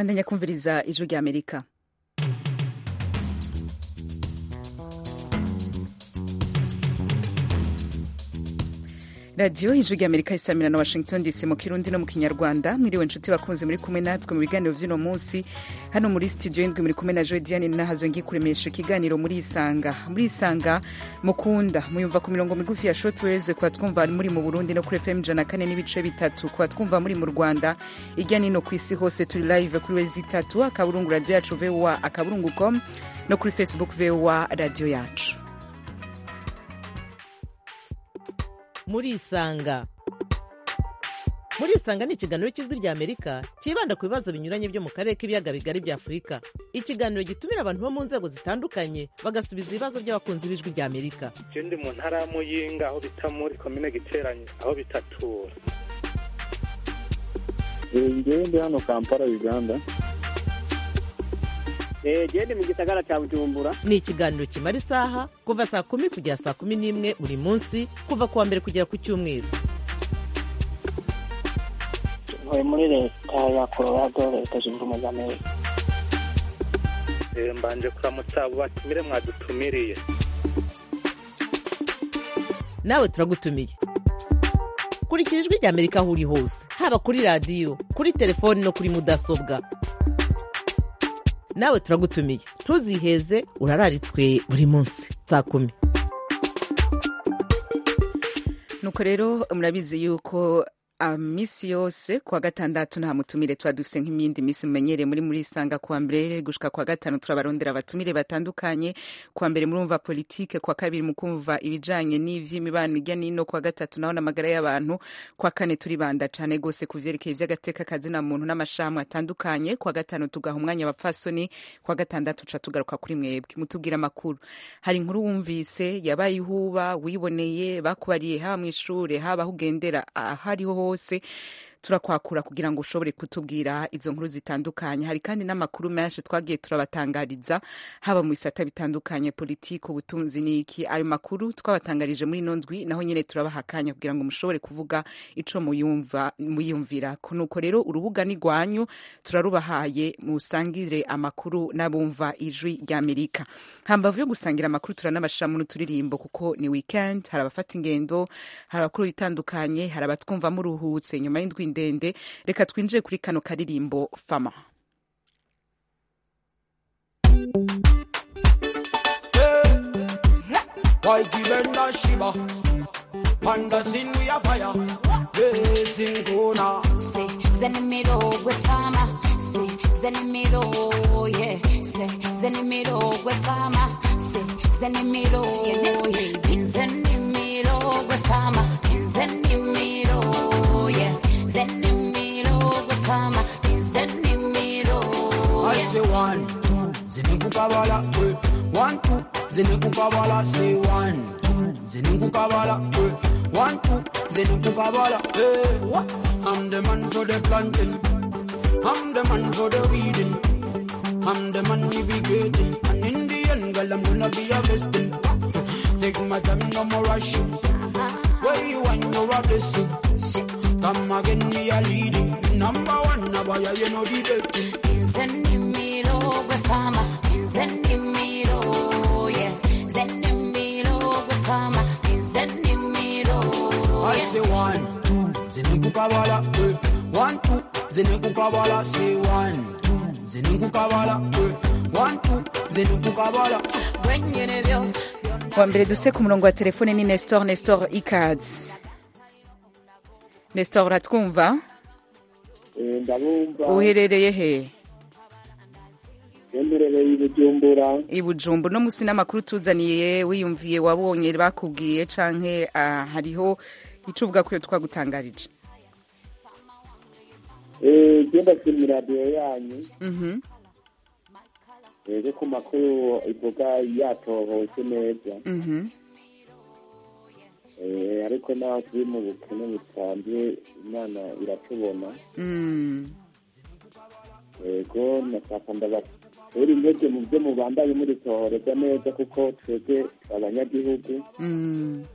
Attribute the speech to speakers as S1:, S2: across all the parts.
S1: bandanya kumviriza ijwi rya amerika radiyo ijwi rya amerika isamira na washington dc mu kirundi no mu kinyarwanda mwiriwe nshuti bakunze muri kumwe natwe mu biganiro by'uno munsi hano muri studio indwi muri kumwe na joy diane nahazo ngiye kuremesha ikiganiro muri isanga muri isanga mukunda muyumva ku mirongo migufi ya shortwaves kuba twumva muri mu burundi no kuri fm ijana kane n'ibice bitatu kuba twumva muri mu rwanda irya nino ku isi hose turi live kuri wezi itatu akaburungu radiyo yacu voa akaburungu com no kuri facebook voa radiyo yacu
S2: murisanga murisanga ni ikiganiro cy'ijwi rya amerika cyibanda ku bibazo binyuranye byo mu karere k'ibiyaga bigari bya afurika ikiganiro gitumira abantu bo mu nzego zitandukanye bagasubiza ibibazo by'abakunzi b'ijwi rya amerika
S3: je ndi mu ntara ya muyinga aho bita muri komine giteranye aho bitatura
S4: ngewe ndi hano kampala uganda
S5: gende mu gisagara cya bujumbura
S2: ni ikiganiro kimara isaha kuva saa kumi kugera saa kumi n'imwe buri munsi kuva ku wa mbere kugera ku cyumweru
S5: ntuye muri leta ya colorado leta zunze ubumwe za amerika
S3: Eh, mbanje kuramutsa abo batumire mwadutumiriye
S2: nawe turagutumiye kurikira ijwi rya amerika aho uri hose haba kuri radiyo kuri telefoni no kuri mudasobwa nawe turagutumiye ntuziheze urararitswe buri munsi saa kumi
S1: nuko rero murabizi yuko misi yose kuwa gatandatu nta mutumire tuba dufise nk'imyindi misi mumenyereye muri muri isanga kuwa mbere gushika kuwa gatanu turabarondera abatumire batandukanye kuwa mbere murumva politike kuwa kabiri mukumva ibijanye n'ivy'imibano irya nino kuwa gatatu naho n'amagara y'abantu kuwa kane turibanda cane gose ku vyerekeye ivy'agateka kazina muntu n'amashami atandukanye kuwa gatanu tugaha umwanya abapfasoni kuwa gatandatu tuca tugaruka kuri mwebwe mutubwira amakuru hari inkuru wumvise yabaye ihuba wiboneye bakubariye haba mw'ishure haba aho ugendera ahariho hose turakwakura kugira ngo ushobore kutubwira izo nkuru zitandukanye hari kandi n'amakuru menshi twagiye turabatangariza haba mu bisata bitandukanye politiki ubutunzi n'iki ayo makuru twabatangarije muri ino ndwi naho nyine turabaha akanya kugira ngo mushobore kuvuga ico muyumva muyumvira nuko rero urubuga ni rwanyu turarubahaye musangire amakuru n'abumva ijwi rya amerika hambavu yo gusangira amakuru turanabashiramo n'uturirimbo kuko ni weekend hari abafata ingendo hari abakuru bitandukanye hari abatwumva muruhutse nyuma y'indwi ndende reka twinjire kuri kano karirimbo fama
S6: waikibenda shiba panda sin we a fire blazing gona
S7: Se zenimiro gwe fama Se zenimiro yeah Se zenimiro gwe fama Se zenimiro yeah Zenimiro gwe fama Zenimiro yeah Zenimiro gwe fama Zenimiro
S6: I
S7: yeah
S6: say one two zinukukabala eh. one two zinukukabala say one two zinukukabala eh. one two zinukukabala eh. I'm the man for the planting I'm the man for the weeding I'm the man navigating and in the end girl I'm gonna be harvesting take my time no more rushing where you want you're a blessing come again we are leading number one now why you know debating
S7: Zenimiro gwe fama Zenimiro yeah Zenimiro gwe fama Zenimiro
S6: I
S7: yeah
S6: say one, two, zinukukabala, eh. One, two, zinukukabala, say one, two, zinukukabala, eh. One, two, zinukukabala.
S7: Gwenyene byo
S1: wa mbere duse ku murongo wa telefone ni nestor nestor ikads nestor uratwumva
S4: ndabumva
S1: uherereye he
S4: yemerereye i bujumbura
S1: i bujumbu no musi n'amakuru tuzaniye wiyumviye wabonye bakubwiye canke ah, hariho ico uvuga ko iyo twagutangarije
S4: Eh, genda kuri radiyo yanyu
S1: Mhm.
S4: ego ku makuru ivuga yatohose neza
S1: Mhm.
S4: Eh, ariko naho turi mu bukene busanzwe imana iratubona
S1: Mm.
S4: ego nashaka ndabatera intege mu byo mubandanye muritohoreza neza kuko twebwe abanyagihugu
S1: Mm.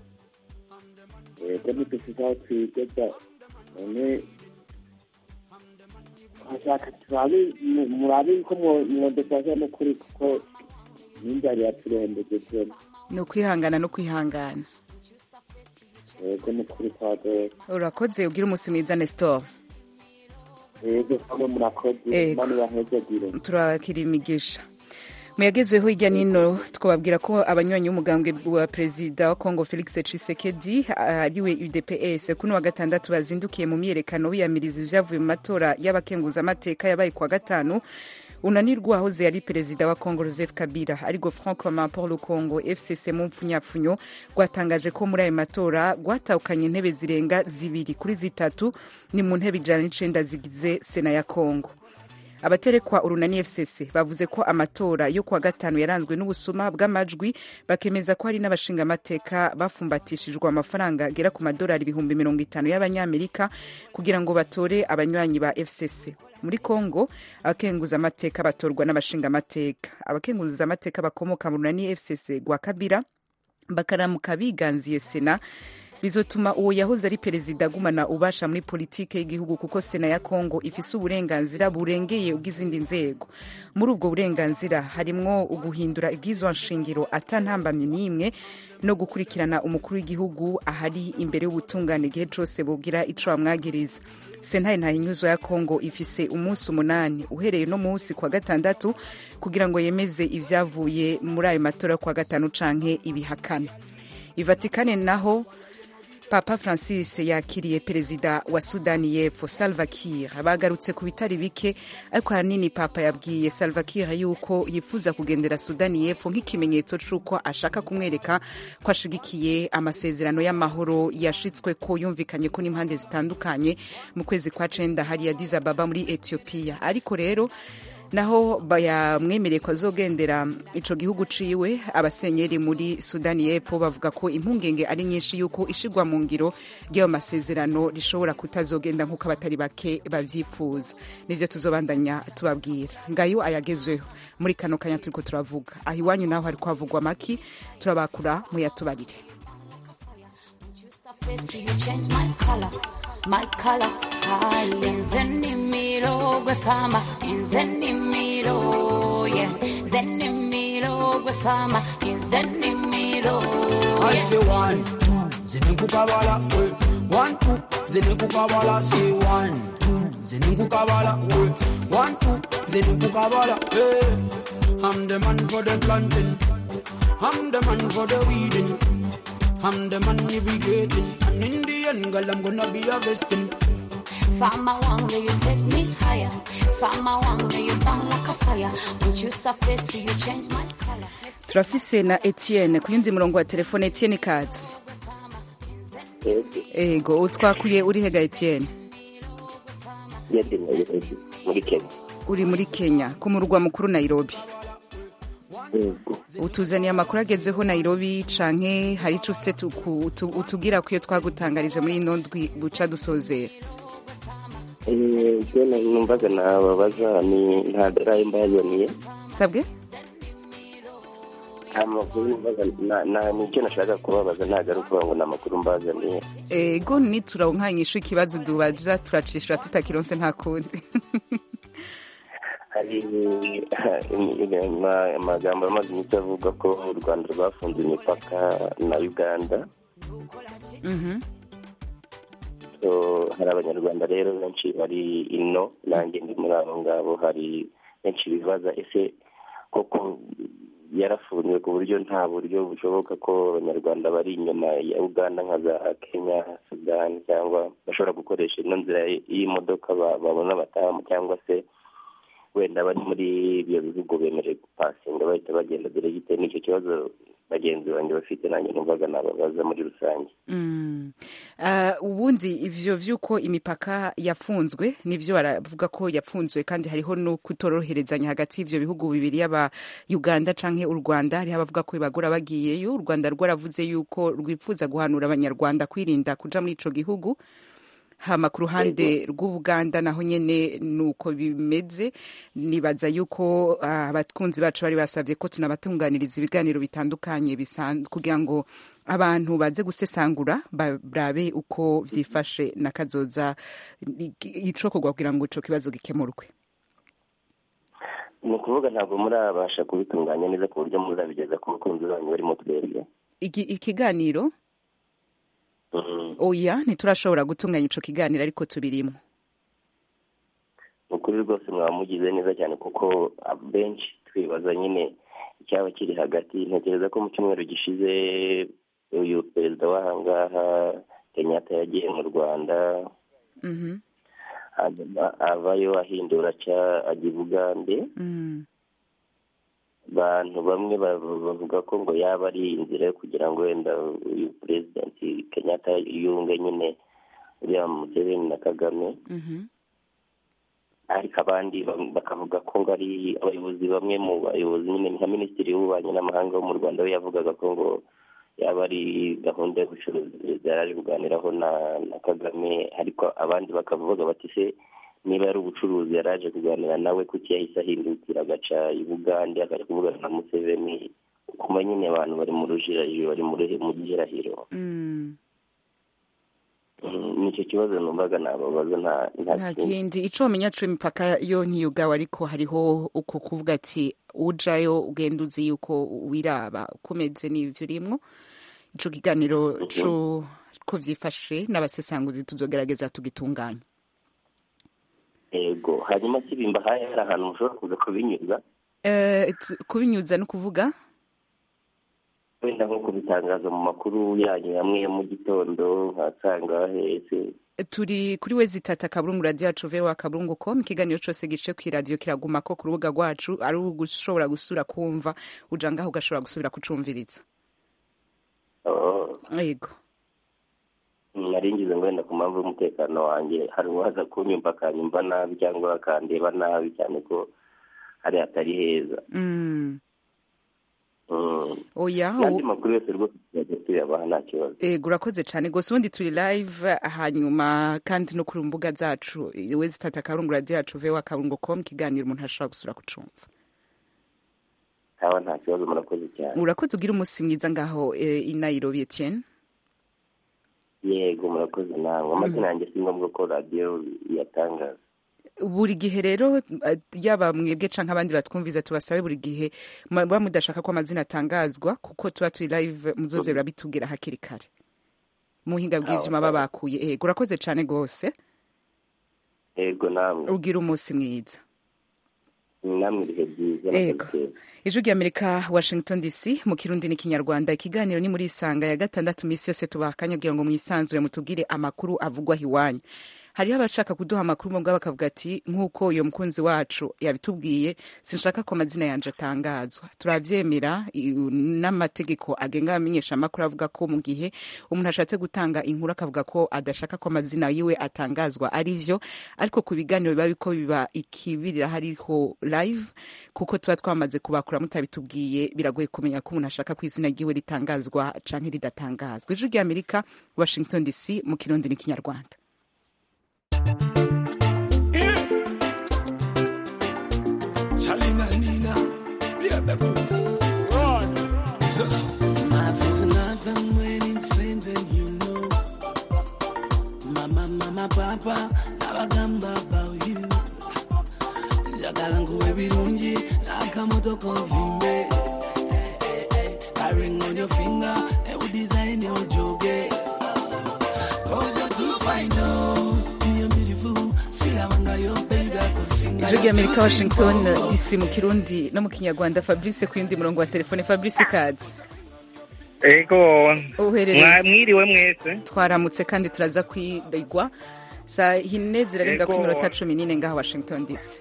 S4: ego ntidufite aho twigeza none twashaka turabe mu- murabe ko mwo- mwodufasha n'ukuri kuko n'inzara iraturembeje twebwe
S1: ni ukwihangana no kwihangana
S4: yego n'ukuri twagoye
S1: urakoze ugira umunsi mwiza nestor
S4: yego kamwe murakoze
S1: Yego.
S4: imana ibahezagire
S1: turakira imigisha mu yagezweho hirya n'ino twababwira ko abanywanyi b'umugambwe wa perezida wa congo felix tshisekedi ariwe udps kuri wa gatandatu bazindukiye mu myiyerekano biyamiriza ibyavuye mu matora y'abakenguzamateka yabaye kuwa gatanu unanirwa wahoze yari perezida wa congo joseph kabila ariko frank commun pour le congo fcc mu mpfunyapfunyo rwatangaje ko muri ayo matora rwatahukanye intebe zirenga zibiri kuri zitatu ni mu ntebe ijana n'icenda zigize sena ya congo abaterekwa urunani fcc bavuze ko amatora yo kuwa gatanu yaranzwe n'ubusuma bw'amajwi bakemeza ko hari n'abashingamateka bafumbatishijwe amafaranga agera ku madolari ibihumbi mirongo itanu y'abanyamerika kugira ngo batore abanywanyi ba fcc muri congo abakenguzamateka batorwa n'abashingamateka abakenguzamateka bakomoka mu runani fcc rwa kabira bakaramuka biganziye sena bizotuma uwo yahoze ari perezida agumana ubasha muri politike y'igihugu kuko sena ya kongo ifise uburenganzira burengeye ubw'izindi nzego muri ubwo burenganzira harimwo uguhindura ibwizwa nshingiro atantambamye n'imwe no gukurikirana umukuru w'igihugu ahari imbere y'ubutungane igihe cose bogira ico bamwagiriza sentare ntahinyuzwa ya kongo ifise umunsi umunani uhereye no munsi kwa gatandatu kugira ngo yemeze ivyavuye muri ayo matora yo kwa gatanu canke ibihakana ivatikane naho papa francis yakiriye perezida wa sudani y'epfo salva kiir bagarutse ku bitari bike ariko ahanini papa yabwiye salva kiir yuko yifuza kugendera sudani y'epfo nk'ikimenyetso c'uko ashaka kumwereka ko ashigikiye amasezerano y'amahoro yashitswe ko yumvikanye ko n'impande zitandukanye mu kwezi kwa cenda hariya Addis Ababa muri ethiopia ariko rero naho bayamwemereye ko azogendera ico gihugu ciwe abasenyeri muri sudani y'epfo bavuga ko impungenge ari nyinshi yuko ishigwa mu ngiro ry'ayo masezerano rishobora kutazogenda nk'uko abatari bake bavyifuza nivyo tuzobandanya tubabwira ngayo ayagezweho muri kano kanya turiko turavuga aho iwanyu naho hariko havugwa maki turabakura muyatubarire
S7: face, you change my color, my color. Zenimiro gwe fama, zenimiro, yeah. Zenimiro gwe fama, zenimiro,
S6: I
S7: yeah.
S6: say one, two, zinukukabala, eh. One, two, zinukukabala, say one, two, zinukukabala, eh. One, two, zinukukabala, eh. I'm the man for the planting. I'm the man for the weeding. I'm the man irrigating. And in the end, girl, I'm gonna be harvesting.
S7: Fama wanga, you take me higher. Fama wanga, you burn like a fire. When you surface, you change my color.
S1: turafise na etienne ku yundi murongo wa telefone etienne kazi ego utwakuye uri hega etienne
S8: yari muri kenya
S1: uri muri kenya ku murwa mukuru nairobi
S8: yego
S1: utuzaniye amakuru agezweho nairobi canke hari ico ufise tuku- utu- utubwira ko iyo twagutangarije muri ino ndwi buca dusozera
S8: ibyo numvaga nababaza ni ntabwo ari ayo mbazaniye
S1: sabwe
S8: nta makuru numvaga na- na- nicyo nashaka kubabaza ntabwo ari ukuvuga ngo ni amakuru mbazaniye
S1: ego niturankanyisha ikibazo dubaza turacishura tutakironse nta kundi
S8: hari ama- amagambo amaze iminsi avuga ko u rwanda rwafunze imipaka na uganda
S1: Mhm.
S8: So, hari abanyarwanda rero benshi bari ino nanjye ndi muri abo ngabo hari benshi bibaza ese koko yarafunzwe ku buryo nta buryo bushoboka ko abanyarwanda bari inyuma ya uganda nka za kenya sudani cyangwa bashobora gukoresha ino nzira y'imodoka ba- babona batahamo cyangwa se wenda bari muri ibyo bihugu bemerewe gupasinga bahita bagenda dore gitewe n'icyo kibazo bagenzi banjye bafite nanjye numvaga nababaza muri rusange
S1: Mm. Ah, ubundi ivyo vy'uko imipaka yafunzwe nivyo baravuga ko yafunzwe kandi hariho no kutoroherezanya hagati y'ivyo bihugu bibiri yaba uganda canke u rwanda hariho abavuga ko bibagora bagiyeyo u rwanda rwaravuze yuko rwifuza guhanura abanyarwanda kwirinda kuja muri ico gihugu hama ku ruhande rw'ubuganda naho nyene nuko bimeze nibaza yuko ah, abakunzi bacu bari basabye ko tunabatunganiriza ibiganiro bitandukanye bisan- kugira ngo abantu baze gusesangura barabe uko vyifashe nakazoza icokorwa kugira ngo ico kibazo gikemurwe
S8: ni ukuvuga ntabwo murabasha kubitunganya neza ku buryo muzabigeza ku bakunzi banyu barimo twebwe
S1: Iki- ikiganiro
S8: Mhm.
S1: oya ntiturashobora gutunganya ico kiganiro ariko tubirimwo
S8: ni ukuri rwose mwaba mugize neza cyane kuko benshi twibaza nyine icyaba kiri hagati ntekereza ko mu cyumweru gishize uyu perezida w'ahangaha kenyatta yagiye mu rwanda
S1: Mhm,
S8: hanyuma avayo ahindura aca ajya i bugande
S1: mhm,
S8: abantu bamwe ba- bavuga ko ngo yaba ari inzira yo kugira ngo wenda uyu perezidenti kenyatta yunge nyine uriya museveni na kagame
S1: mhm,
S8: ariko abandi bam- bakavuga ko ngo ari abayobozi bamwe mu bayobozi nyine nka minisitiri w'ububanyi n'amahanga wo mu rwanda we yavugaga ko ngo yaba ari gahunda y'ubucuruzi perezida yari ari kuganiraho na na kagame ariko abandi bakavuga bati se niba ari ubucuruzi yari aje kuganira nawe kuki yahise ahindukira agaca i bugande akajya kuvugana na museveni kuma nyine abantu bari mu rujirajiro bari muri- mu gihirahiro
S1: mhm.
S8: Mm, nicyo kibazo numvaga nababaza nta nta
S1: nta
S8: kindi
S1: kindi ico womenya co imipaka yo ntiyugawe ariko hariho uko kuvuga ati ujayo ugenda uzi yuko wiraba kumeze n'ivyo urimwo ico kiganiro co ko vyifashe n'abasesanguzi tuzogerageza tugitunganya
S8: yego hanyuma si bimbahaye hari ahantu mushobora kuza kubinyuza
S1: Eh, tu- kubinyuza no kuvuga
S8: wenda nko kubitangaza mu makuru yanyu hamwe ya mu gitondo nkasanga hese
S1: turi kuri we zitata akaburungu radiyo yacu vewa akaburungu com ikiganiro cose gice kw'iradiyo kiraguma ko ku rubuga rwacu ari ugushobora gusubira kumva uja ngaho ugashobora gusubira kucumviriza
S8: Oh,
S1: yego
S8: nari ngize ngo wenda ku mpamvu y'umutekano wanjye hari uwaza kunyumva akanyumva nabi cyangwa akandeba nabi cyane ko hari hatari heza
S1: Mm.
S8: Mm.
S1: oya
S8: n'andi
S1: u-
S8: makuru yose rwose tuzajya tuyabaha nta kibazo
S1: ego urakoze cyane rwose ubundi turi live hanyuma kandi no ku mbuga zacu we zitata akaburungu radiyo yacu vewa akaburungu com ikiganiro umuntu ashobora gusubira kucumva
S8: haba nta kibazo murakoze cyane
S1: urakoze ugira umunsi mwiza ngaho eh, i nairobi etienne
S8: yego murakoze nawe amazina yanjye si ngombwa ko radiyo iyatangaza
S1: buri gihe rero eh, yaba mwebwe canke abandi batwumviza tubasabe buri gihe muba mudashaka ko amazina atangazwa kuko tuba turi live muzoze birabitubwira hakiri kare muhinga bw'ivyuma baba bakuye ego urakoze cane rwose
S8: yego namwe
S1: ugira umunsi mwiza
S8: namwe ibihe byiza
S1: Yego.
S8: murakoze cyane.
S1: ijwi ry'amerika washington dc mu kirundi n'ikinyarwanda ikiganiro ni muri isanga ya gatandatu minsi yose tubaha akanya kugira ngo mwisanzure mutubwire amakuru avugwaho iwanyu hariho abashaka kuduha amakuru mubwa bakavuga ati nk'uko uyo mukunzi wacu yabitubwiye sinshaka ko amazina yanje atangazwa turavyemera i- n'amategeko agenga abamenyesha amakuru avuga ko mu gihe umuntu ashatse gutanga inkuru akavuga ko adashaka ko amazina yiwe atangazwa ari vyo ariko ku biganiro biba biko biba ikibirira hariho live kuko tuba twamaze kubakura mutabitubwiye biragoye kumenya ko umuntu ashaka ko izina ryiwe ritangazwa canke ridatangazwa ijwi ry'amerika washington dc mu kirundi n'ikinyarwanda
S6: Charlina Nina, yeah, baby. Run. Jesus.
S9: Life is another when insane than you know. Mama, mama, papa, nabagamba about you. njagala nguwe birungi n'akamotoka ovimbe Carrying on your finger, and we design your joge. Cause you're too fine, no. You're beautiful. See how I'm your baby, I could sing.
S1: ijwi ry'amerika washington dc mu kirundi no mu kinyarwanda fabrice ku yindi murongo wa telefone fabrice kazi
S3: ego
S1: uherereye
S3: mwa- mwiriwe mwese
S1: twaramutse kandi turaza kwirigwa saa hine zirarenga ku
S3: Ego.
S1: minota cumi n'ine ngaha washington dc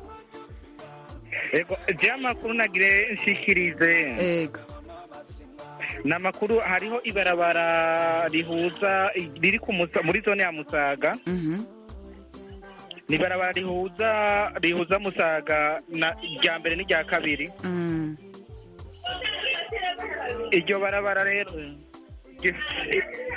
S3: ego je amakuru nagire nshikirize
S1: ego
S3: ni amakuru hariho ibarabara rihuza riri ku Musa- muri zone ya musaga
S1: Mhm.
S3: ni ibarabara rihuza rihuza musaga na irya mbere n'irya kabiri
S1: Mm.
S3: iryo barabara rero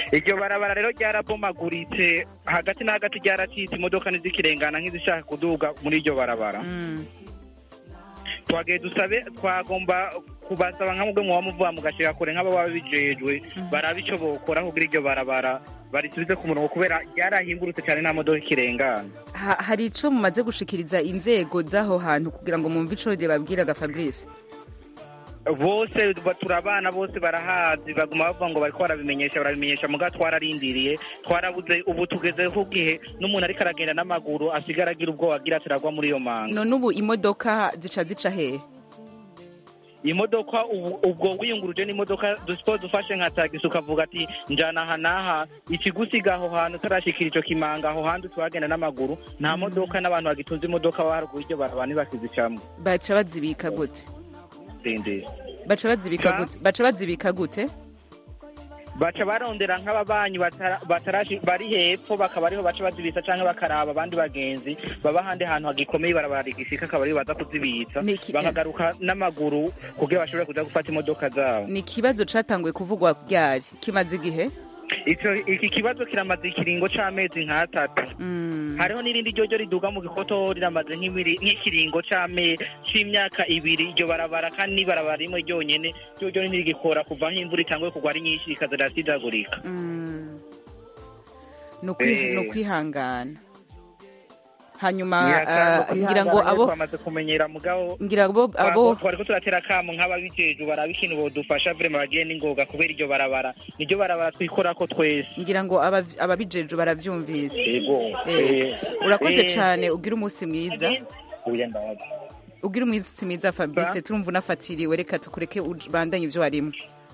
S3: iryo barabara rero ryarabomaguritse hagati na hagati ryaracitse imodoka ntizikirengana nk'izishaka kuduga muri iryo barabara twagiye dusabe twagomba kubasaba nka mubwe muba muvuga mugashika kure nk'ababa bijejwe baraba ico bokora kugira iryo barabara barisubize ku murongo kubera ryarahingurutse cyane nta modoka ikirengana
S1: Ha- hari ico mumaze gushikiriza inzego z'aho hantu kugira ngo mwumve ico babwiraga fabrice
S3: bose ba- turabana bose barahazi baguma bavuga ngo bariko barabimenyesha barabimenyesha muga twararindiriye twarabuze ubu tugeze ku gihe n'umuntu ariko aragenda n'amaguru asigara agira ubwoba agira ati aragwa muri iyo manga
S1: none ubu imodoka zica zica hehe
S3: imodoka ubu- ubwo wiyunguruje n'imodoka dusipo dufashe nka tagisi ukavuga ati njana aha n'aha ikigusiga aho hantu utarashikira ico kimanga aho hantu tuhagenda n'amaguru nta modoka n'abantu bagitunze imodoka baharuguru iryo barabara ntibakizicamwo
S1: baca bazibika gute
S3: ndende
S1: baca bazibika
S3: Sa?
S1: gute baca bazibika gute
S3: baca barondera nk'ababanyi batara- batarashi bari hepfo bakaba ariho baca bazibitsa canke bakaraba abandi bagenzi baba ahandi hantu hagikomeye ibarabara rigishika akaba ariho baza kuzibitsa
S1: Ni iki-
S3: bakagaruka n'amaguru kugira bashobore kuza gufata imodoka zabo
S1: ni ikibazo catanguye kuvugwa ryari kimaze igihe
S3: Ico iki kibazo kiramaze ikiringo c'amezi nk'atatu hariho n'irindi ryoryo riduga mu gikoto riramaze nk'ibiri- nk'ikiringo c'ame c'imyaka ibiri iryo barabara kandi n'ibarabara rimwe ryonyene ryoryo ntirigikora kuva aho imvura itanguye kugwa ari nyinshi rikaza rirasidagurika
S1: Mm. Ni ukwi-
S3: Eh.
S1: ni ukwihangana hanyuma
S3: Nyakanga
S1: ah, ngira ngo
S3: kwihangana
S1: abo
S3: twamaze kumenyera mugabo
S1: ngira ngo abo
S3: twariko turatera kamo nk'ababijejwe baraba ikintu bodufasha vrema bagiye n'ingoga kubera iryo barabara niryo barabara twikorako twese
S1: ngira ngo aba- ababijejwe baravyumvise
S3: Yego.
S1: Eh,
S3: Eh.
S1: urakoze
S3: Eh.
S1: cane ugira umunsi mwiza
S3: uya ndabaza
S1: ugira umunsi mwiza fabrice
S3: Ba?
S1: turumva unafatiriwe reka tukureke ubandanye ivyo warimo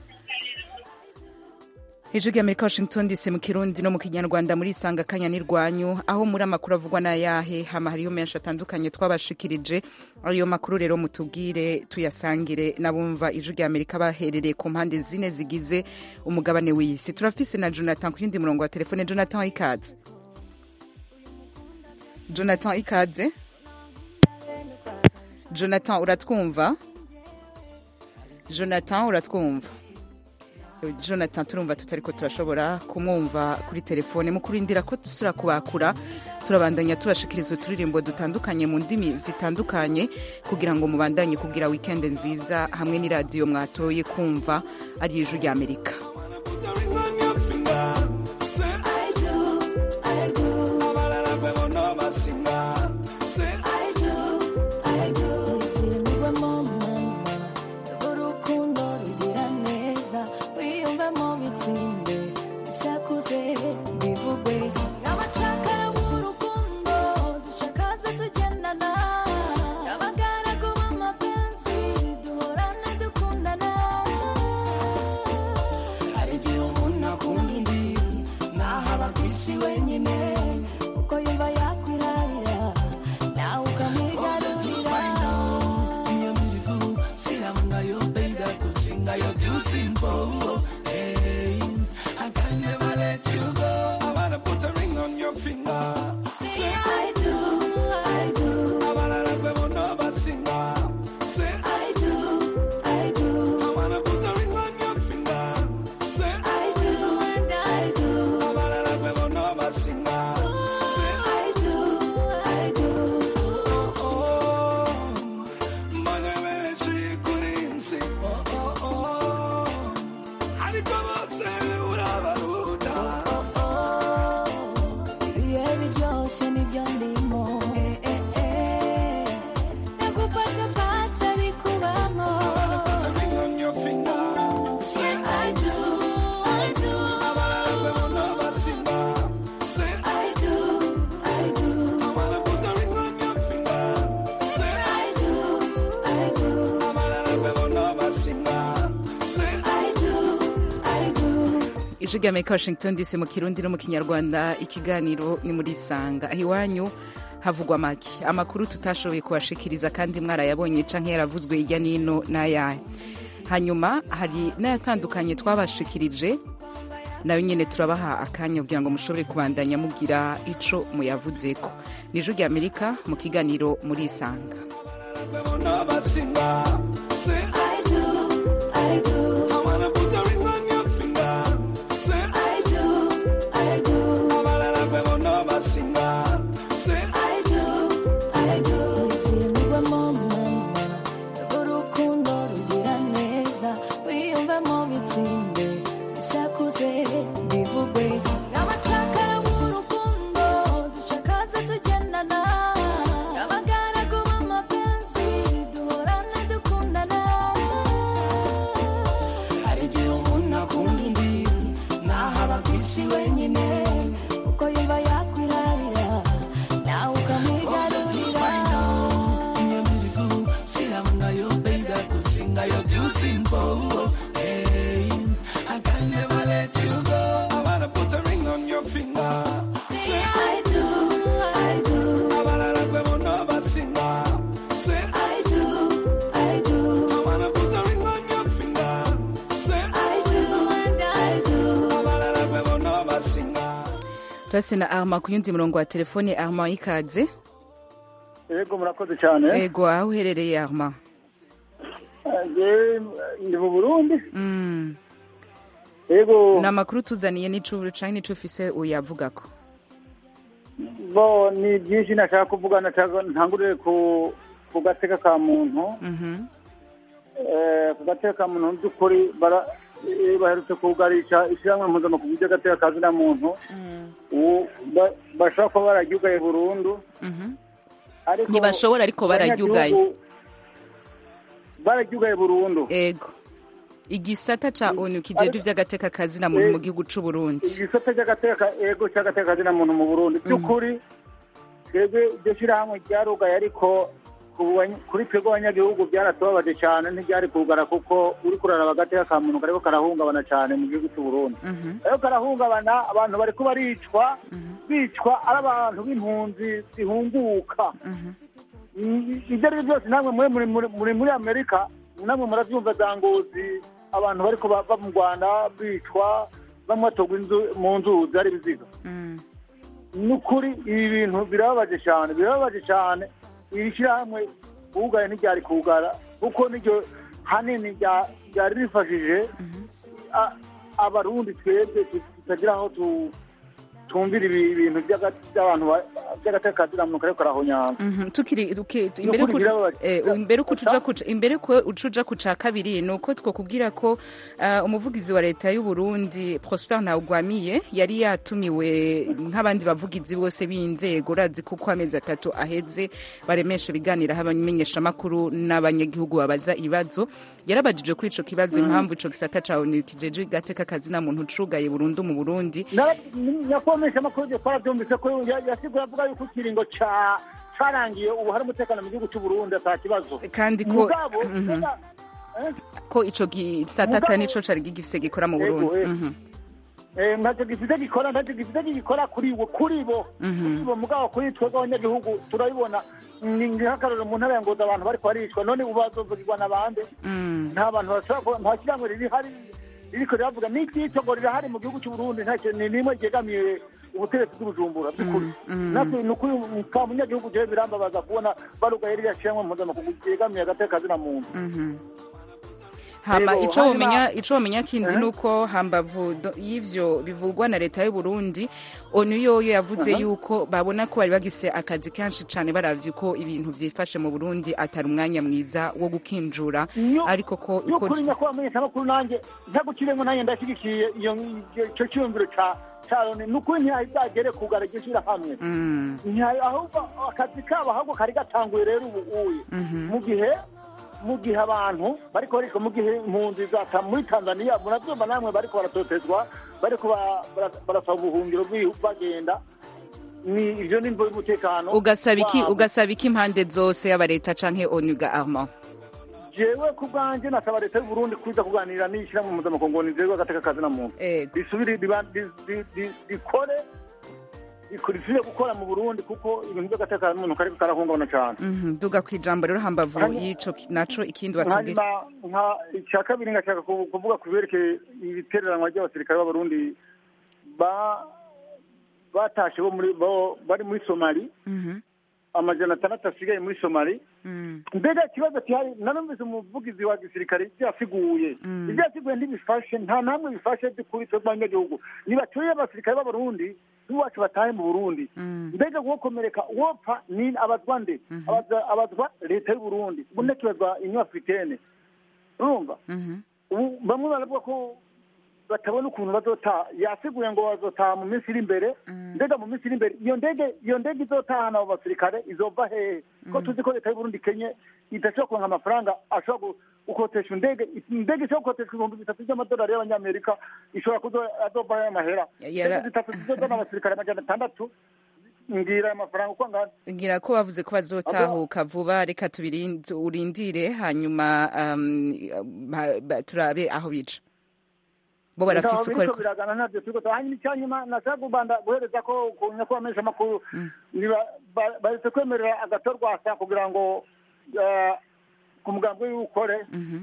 S1: hejuru y'amerika washington dc mu kirundi no mu kinyarwanda muri isanga kanya n'irwanyu aho muri amakuru avugwa n'ayahe hama hariho menshi atandukanye twabashikirije ayo makuru rero mutubwire tuyasangire n'abumva ijuru ry'amerika baherereye ku mpande zine zigize umugabane w'isi turafise na jonathan ku yindi murongo wa telefone jonathan ikaze jonathan ikaze jonathan uratwumva jonathan uratwumva jonathan turumva tutariko turashobora kumwumva kuri telefone mu kurindira ko dusura kubakura turabandanya tubashikiriza uturirimbo dutandukanye mu ndimi zitandukanye kugira ngo mubandanye kugira wikende nziza hamwe n'iradiyo mwatoye kumva ari ijuru ry'amerika
S10: urukundo rugira neza wiyumvemo bitsinde isakuze bivugwe n'abacakara b'urukundo ducakaze tugendana abagaragu b'amapenzi duhorana dukundana hari igihe umuntu akunda undi ntahaba ku isi wenyine kuko yumva yakwirarira nawe ukamwigarurira Say I do, I do. I do, I do. I do and I do. I do, I do. ibihe biryoshye nibyo ndimo nakupata pacha bikubamo I do, I do. I do, I do. I do, I do. I do, I do.
S1: ijuru ry'amerika washington dc mu kirundi no mu kinyarwanda ikiganiro ni muri isanga aho iwanyu havugwa make amakuru tutashoboye kubashikiriza kandi mwarayabonye canke yaravuzwe hirya n'ino n'ayahe hanyuma hari n'ayatandukanye twabashikirije nayo nyine turabaha akanya kugira ngo mushobore kubandanya mugira ico muyavuzeko ni ijuru ry'amerika mu kiganiro muri isanga
S10: I do, I do. I do,
S1: turase na arma ku yundi murongo wa telefone arma ikaze
S11: yego murakoze cyane
S1: ego aho uherereye arma
S11: Eh, ndi mu burundi
S1: Mm.
S11: yego
S1: ni amakuru tuzaniye n'icu canke n'ico ufise uyavugako
S11: bo ni byinshi nashaka kuvuga nashaka ntangurire ku ku gateka ka muntu
S1: Mhm.
S11: Eh, ku gateka ka muntu mu by'ukuri bara- eh, baherutse kugarisha ishyirahamwe mpuzamakungu ry'agateka ka zina muntu ubu ba- bashobora kuba bararyugaye burundu
S1: Mhm.
S11: ariko
S1: ntibashobora ariko bararyugaye
S11: abanyagihugu bararyugaye burundu
S1: ego igisata ca onu kijeje ivy'agateka kazina muntu mu gihugu c'u Burundi
S11: igisata cy'agateka ego cy'agateka ka zina muntu mu burundi by'ukuri twebwe iryo shyirahamwe ryarugaye ariko ku bany- kuri twebwe abanyagihugu byaratubabaje cyane ntibyari kugara kuko uri kuraraba agateka ka muntu kariko karahungabana cyane mu gihugu cy'u burundi ariko karahungabana abantu bariko baricwa bicwa ari abantu b'impunzi zihunguka I- ibyo ari byo byose namwe muri muri muri- muri muri amerika namwe murabyumva za ngozi abantu bariko ba- bava mu rwanda bicwa bamwe batogwa inzu- mu nzuzi ari ibiziga ni ukuri ibi bintu birababaje cyane birababaje cyane iri shyirahamwe kuwugara ntiryari kuwugara kuko niryo hanini rya- ryari rifashije a- abarundi twebwe tutagira aho tu- tumvira ibi bintu by'aga- by'abantu ba- by'agateka ka zina muntu kariko karahonyanga
S1: Mhm, tukiri tuki-
S11: Ni
S1: imbere
S11: ukuri
S1: ku-
S11: birababaje.
S1: eh, imbere ko tuja kuca imbere ko ucuja ku ca kabiri ni uko twokubwira ko ah, umuvugizi wa leta y'u Burundi Prosper Ntawugwamiye yari yatumiwe nk'abandi bavugizi bose b'inzego urazi kuko amezi atatu aheze baremesha ibiganiro aho abamenyeshamakuru n'abanyagihugu babaza ibibazo yarabajijwe kuri ico kibazo
S11: Mhm.
S1: impamvu ico gisata ca onu kijeje gateka kazina muntu cugaye burundu mu Burundi
S11: nyakomesha amakuru yo twarabyumvise ko ya- yasigura avuga yuko ikiringo ca carangiye ubu hari umutekano mu gihugu cy'u Burundi ata kibazo
S1: Kandi ko-
S11: mugabo
S1: Mhm.
S11: mbega, eh,
S1: ko ico gisata ata
S11: Mugabo-
S1: nico cari gifise gikora mu
S11: Ego,
S1: Burundi
S11: ego.
S1: Mhm.
S11: eh, ntacyo gifite gikora ntacyo gifite gikora kuri bo kuri bo
S1: Mhm.
S11: kuri bo mugabo kuri twebwe abanyagihugu turabibona ni nk'akarorero mu ntara ya ngoza abantu bariko baricwa none ubu bazovugirwa na bande
S1: Mm.
S11: nta bantu bashobora kuba nta shyirahamwe riri hari ririko riravuga n'iryitwa ngo rirahari mu gihugu cy'u Burundi nta kintu n'imwe ryegamiye ubutegetsi bw'ubujumbura by'ukuri
S1: mm.
S11: natwe ni ukuri ka munyagihugu jewe birambabaza kubona barugaye ririya shyirahamwe mpuzamakungu ryegamiye agateka kazina muntu
S1: Mhm. hama
S11: Ego,
S1: ico
S11: hanyuma-
S1: womenya ico womenya kindi
S11: Eh?
S1: nuko hambavu do- y'ivyo bivugwa na leta y'u Burundi onu yoyo yavuze
S11: Aha.
S1: yuko babona ko bari bagise akazi kenshi cane baravye ko ibintu vyifashe mu Burundi atari umwanya mwiza wo gukinjura
S11: Iyo-
S1: ariko ko
S11: iyo
S1: uko
S11: kuri nyakubahwa amenyeshamakuru nanjye ntagukiremo nanjye ndashyigikiye iyo icyo cyumviro ca ca loni ni ukuri ntihazagere kugara iryo shyirahamwe
S1: Mm.
S11: Ntiha- ahubwo akazi kabo ahubwo kari gatanguye rero ubu uye
S1: Mhm.
S11: mu gihe mu gihe abantu bariko bariko mu gihe impunzi za ta- muri tanzania murabyumva namwe bariko baratotezwa bariko ba- bara- barasaba ubuhungiro bwi- bagenda ni ivyo ni imvo y'umutekano
S1: ugasaba iki
S11: wabo.
S1: ugasaba iki impande zose yaba leta canke onu ga Armand
S11: jewe ku bwanjye nasaba leta y'u Burundi kuza kuganira n'ishyirahamwe mpuzamakungu nizerwa agateka kazi na muntu risubire riba- ri- ri- ri- rikore risubire gukora mu Burundi kuko ibintu by'agateka kazi muntu kariko karahungabana cyane
S1: Mhm, duga kwijambo rero hambavu
S11: Hanyuma-
S1: y'ico ki- naco ikindi batubwira
S11: hanyuma nka icya kabiri ngashaka ku- kuvuga ku byerekeye ibitereranwa ry'abasirikare b'abarundi ba batashe bo muri bo bari muri somali
S1: Mhm.
S11: amajana atandatu asigaye muri somali
S1: Mm.
S11: mbega ikibazo gihari narumvise umuvugizi wa gisirikare ibyo yasiguye
S1: Mm.
S11: ibyo yasiguye ntibifashe nta namwe bifashe by'ukuri twebwe abanyagihugu nibatuye abasirikare b'abarundi n'iwacu batahe mu burundi
S1: Mm.
S11: mbega wokomereka wopfa ni abazwa nde Abaza- abazwa leta y'u burundi ubu ntakibazwa inyo africaine urumva
S1: Mhm.
S11: ubu bamwe baravuga ko batabona ukuntu bazotaha yasiguye ngo bazotaha mu minsi iri imbere mbega mu minsi iri imbere iyo ndege iyo ndege izotahana abo basirikare izova hehe ko tuzi ko leta y'u Burundi kenye idashobora kuronka amafaranga ashobora gu- gukotesha indege indege ishobora gukoteshwa ibihumbi bitatu by'amadolari y'abanyamerika ishobora kuzo azova ayo mahera
S1: Yara-
S11: indege zitatu zizozana abasirikare amajana atandatu ngira ayo mafaranga uko angana
S1: ngira ko bavuze ko bazotahuka vuba reka tubirinde urindire hanyuma um, ba- ba- turabe aho bica bo barafise uko
S11: biriko
S1: ariko
S11: biragana ntabyo turiko hanyuma icyanyuma nashaka kubanda guhereza ko ku nyakubahwa menshi amakuru bahise kwemerera agatorwasa kugira ngo eh, ku mugambi w'iwukore
S1: Mhm,